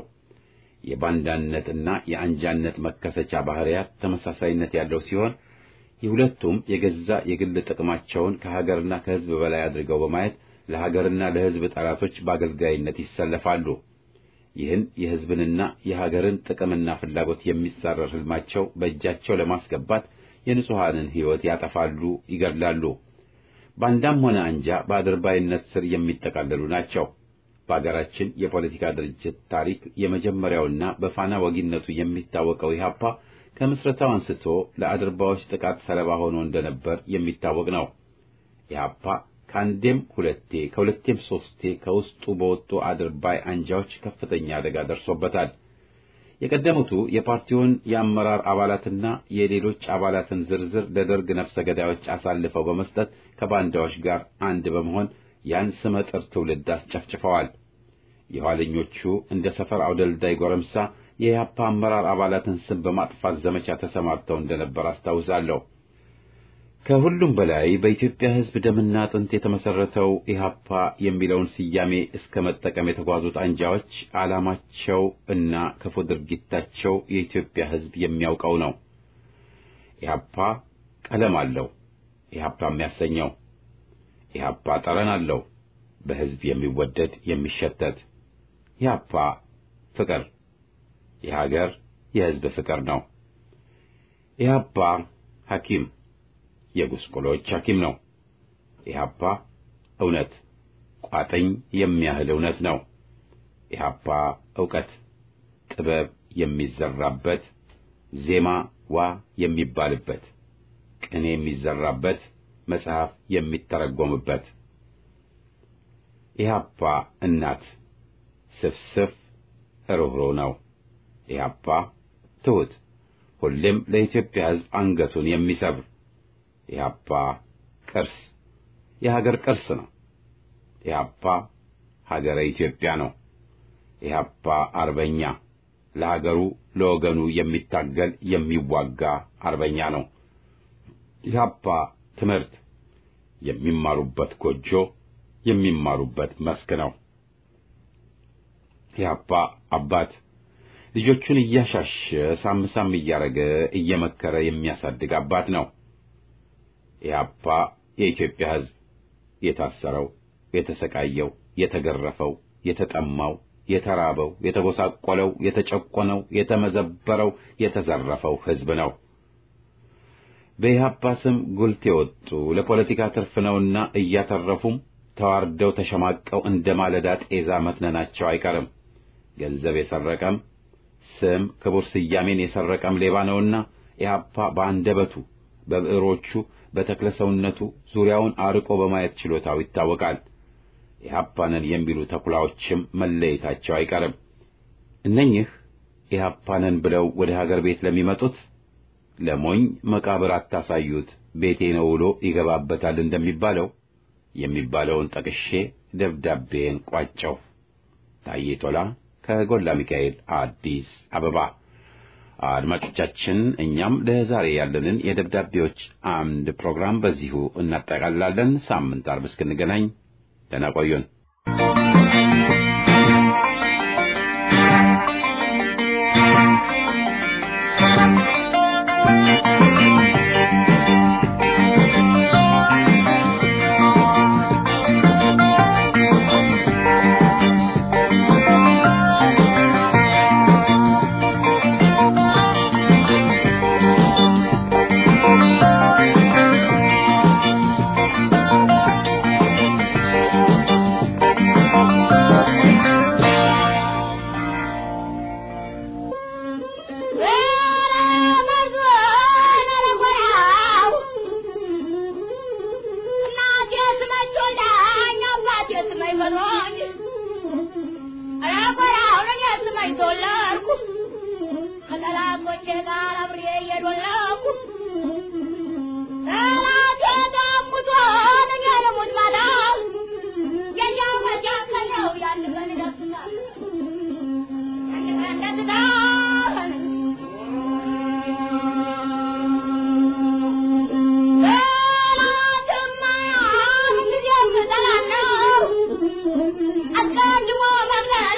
የባንዳነትና የአንጃነት መከሰቻ ባህሪያት ተመሳሳይነት ያለው ሲሆን የሁለቱም የገዛ የግል ጥቅማቸውን ከሀገርና ከሕዝብ በላይ አድርገው በማየት ለሀገርና ለሕዝብ ጠላቶች በአገልጋይነት ይሰለፋሉ። ይህን የሕዝብንና የሀገርን ጥቅምና ፍላጎት የሚጻረር ሕልማቸው በእጃቸው ለማስገባት የንጹሐንን ሕይወት ያጠፋሉ፣ ይገድላሉ። ባንዳም ሆነ አንጃ በአድርባይነት ስር የሚጠቃለሉ ናቸው። በአገራችን የፖለቲካ ድርጅት ታሪክ የመጀመሪያውና በፋና ወጊነቱ የሚታወቀው ኢህአፓ ከምስረታው አንስቶ ለአድርባዮች ጥቃት ሰለባ ሆኖ እንደነበር የሚታወቅ ነው። ኢህአፓ ከአንዴም ሁለቴ ከሁለቴም ሶስቴ ከውስጡ በወጡ አድርባይ አንጃዎች ከፍተኛ አደጋ ደርሶበታል። የቀደሙቱ የፓርቲውን የአመራር አባላትና የሌሎች አባላትን ዝርዝር ለደርግ ነፍሰ ገዳዮች አሳልፈው በመስጠት ከባንዳዎች ጋር አንድ በመሆን ያን ስመጥር ትውልድ አስጨፍጭፈዋል። የኋለኞቹ እንደ ሰፈር አውደልዳይ ጎረምሳ የኢህአፓ አመራር አባላትን ስም በማጥፋት ዘመቻ ተሰማርተው እንደነበር አስታውሳለሁ። ከሁሉም በላይ በኢትዮጵያ ሕዝብ ደምና አጥንት የተመሰረተው ኢህአፓ የሚለውን ስያሜ እስከ መጠቀም የተጓዙት አንጃዎች ዓላማቸው እና ክፉ ድርጊታቸው የኢትዮጵያ ሕዝብ የሚያውቀው ነው። ኢህአፓ ቀለም አለው፣ ኢህአፓ የሚያሰኘው ኢህአፓ ጠረን አለው፣ በሕዝብ የሚወደድ የሚሸተት ኢህአፓ ፍቅር፣ የሀገር የሕዝብ ፍቅር ነው። ኢህአፓ ሐኪም የጉስቁሎች ሐኪም ነው። ኢህአፓ እውነት ቋጥኝ የሚያህል እውነት ነው። ኢህአፓ ዕውቀት ጥበብ የሚዘራበት ዜማ ዋ የሚባልበት ቅኔ የሚዘራበት መጽሐፍ የሚተረጎምበት ኢህአፓ እናት ስፍስፍ ርኅሩህ ነው። ኢህአፓ ትሑት ሁሌም ለኢትዮጵያ ሕዝብ አንገቱን የሚሰብር ኢህአፓ ቅርስ የሀገር ቅርስ ነው። ኢህአፓ ሀገረ ኢትዮጵያ ነው። ኢህአፓ አርበኛ ለሀገሩ ለወገኑ የሚታገል የሚዋጋ አርበኛ ነው። ኢህአፓ ትምህርት የሚማሩበት ጎጆ የሚማሩበት መስክ ነው። ኢህአፓ አባት ልጆቹን እያሻሸ ሳም ሳም እያረገ እየመከረ የሚያሳድግ አባት ነው። ኢህአፓ የኢትዮጵያ ሕዝብ የታሰረው፣ የተሰቃየው፣ የተገረፈው፣ የተጠማው፣ የተራበው፣ የተጎሳቆለው፣ የተጨቆነው፣ የተመዘበረው፣ የተዘረፈው ሕዝብ ነው። በኢህአፓ ስም ጉልት የወጡ ለፖለቲካ ትርፍ ነውና እያተረፉም ተዋርደው ተሸማቀው እንደ ማለዳ ጤዛ መትነናቸው አይቀርም። ገንዘብ የሰረቀም ስም ክቡር ስያሜን የሰረቀም ሌባ ነውና ኢህአፓ በአንደበቱ በብዕሮቹ በተክለ ሰውነቱ ዙሪያውን አርቆ በማየት ችሎታው ይታወቃል። ኢህአፓንን የሚሉ ተኩላዎችም መለየታቸው አይቀርም። እነኚህ ኢህአፓንን ብለው ወደ ሀገር ቤት ለሚመጡት ለሞኝ መቃብር አታሳዩት ቤቴ ነው ውሎ ይገባበታል እንደሚባለው የሚባለውን ጠቅሼ ደብዳቤን ቋጨው። ታዬ ቶላ ከጎላ ሚካኤል አዲስ አበባ። አድማጮቻችን እኛም ለዛሬ ያለንን የደብዳቤዎች አምድ ፕሮግራም በዚሁ እናጠቃልላለን። ሳምንት አርብ እስክንገናኝ ደህና ቆዩን።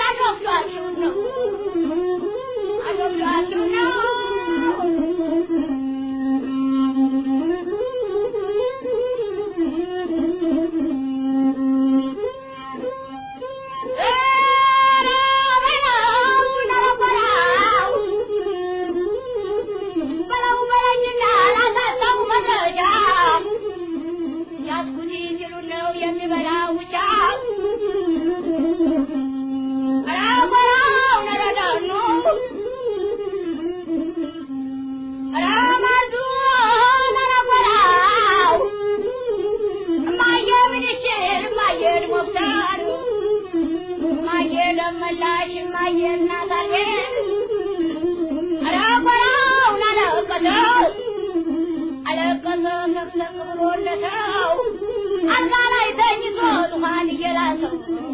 I don't know. ነቅነቅ ብሎለታው አልጋ ላይ ተኝቶ ዙፋን እየላሰው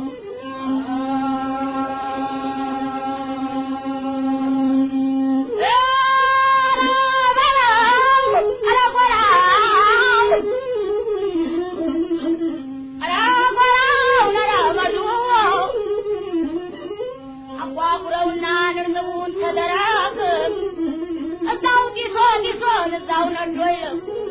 አጓጉረውና ንርንቡን ተደራግ እዛው ጢሶ ጢሶን እዛው ነዶ ይለቁ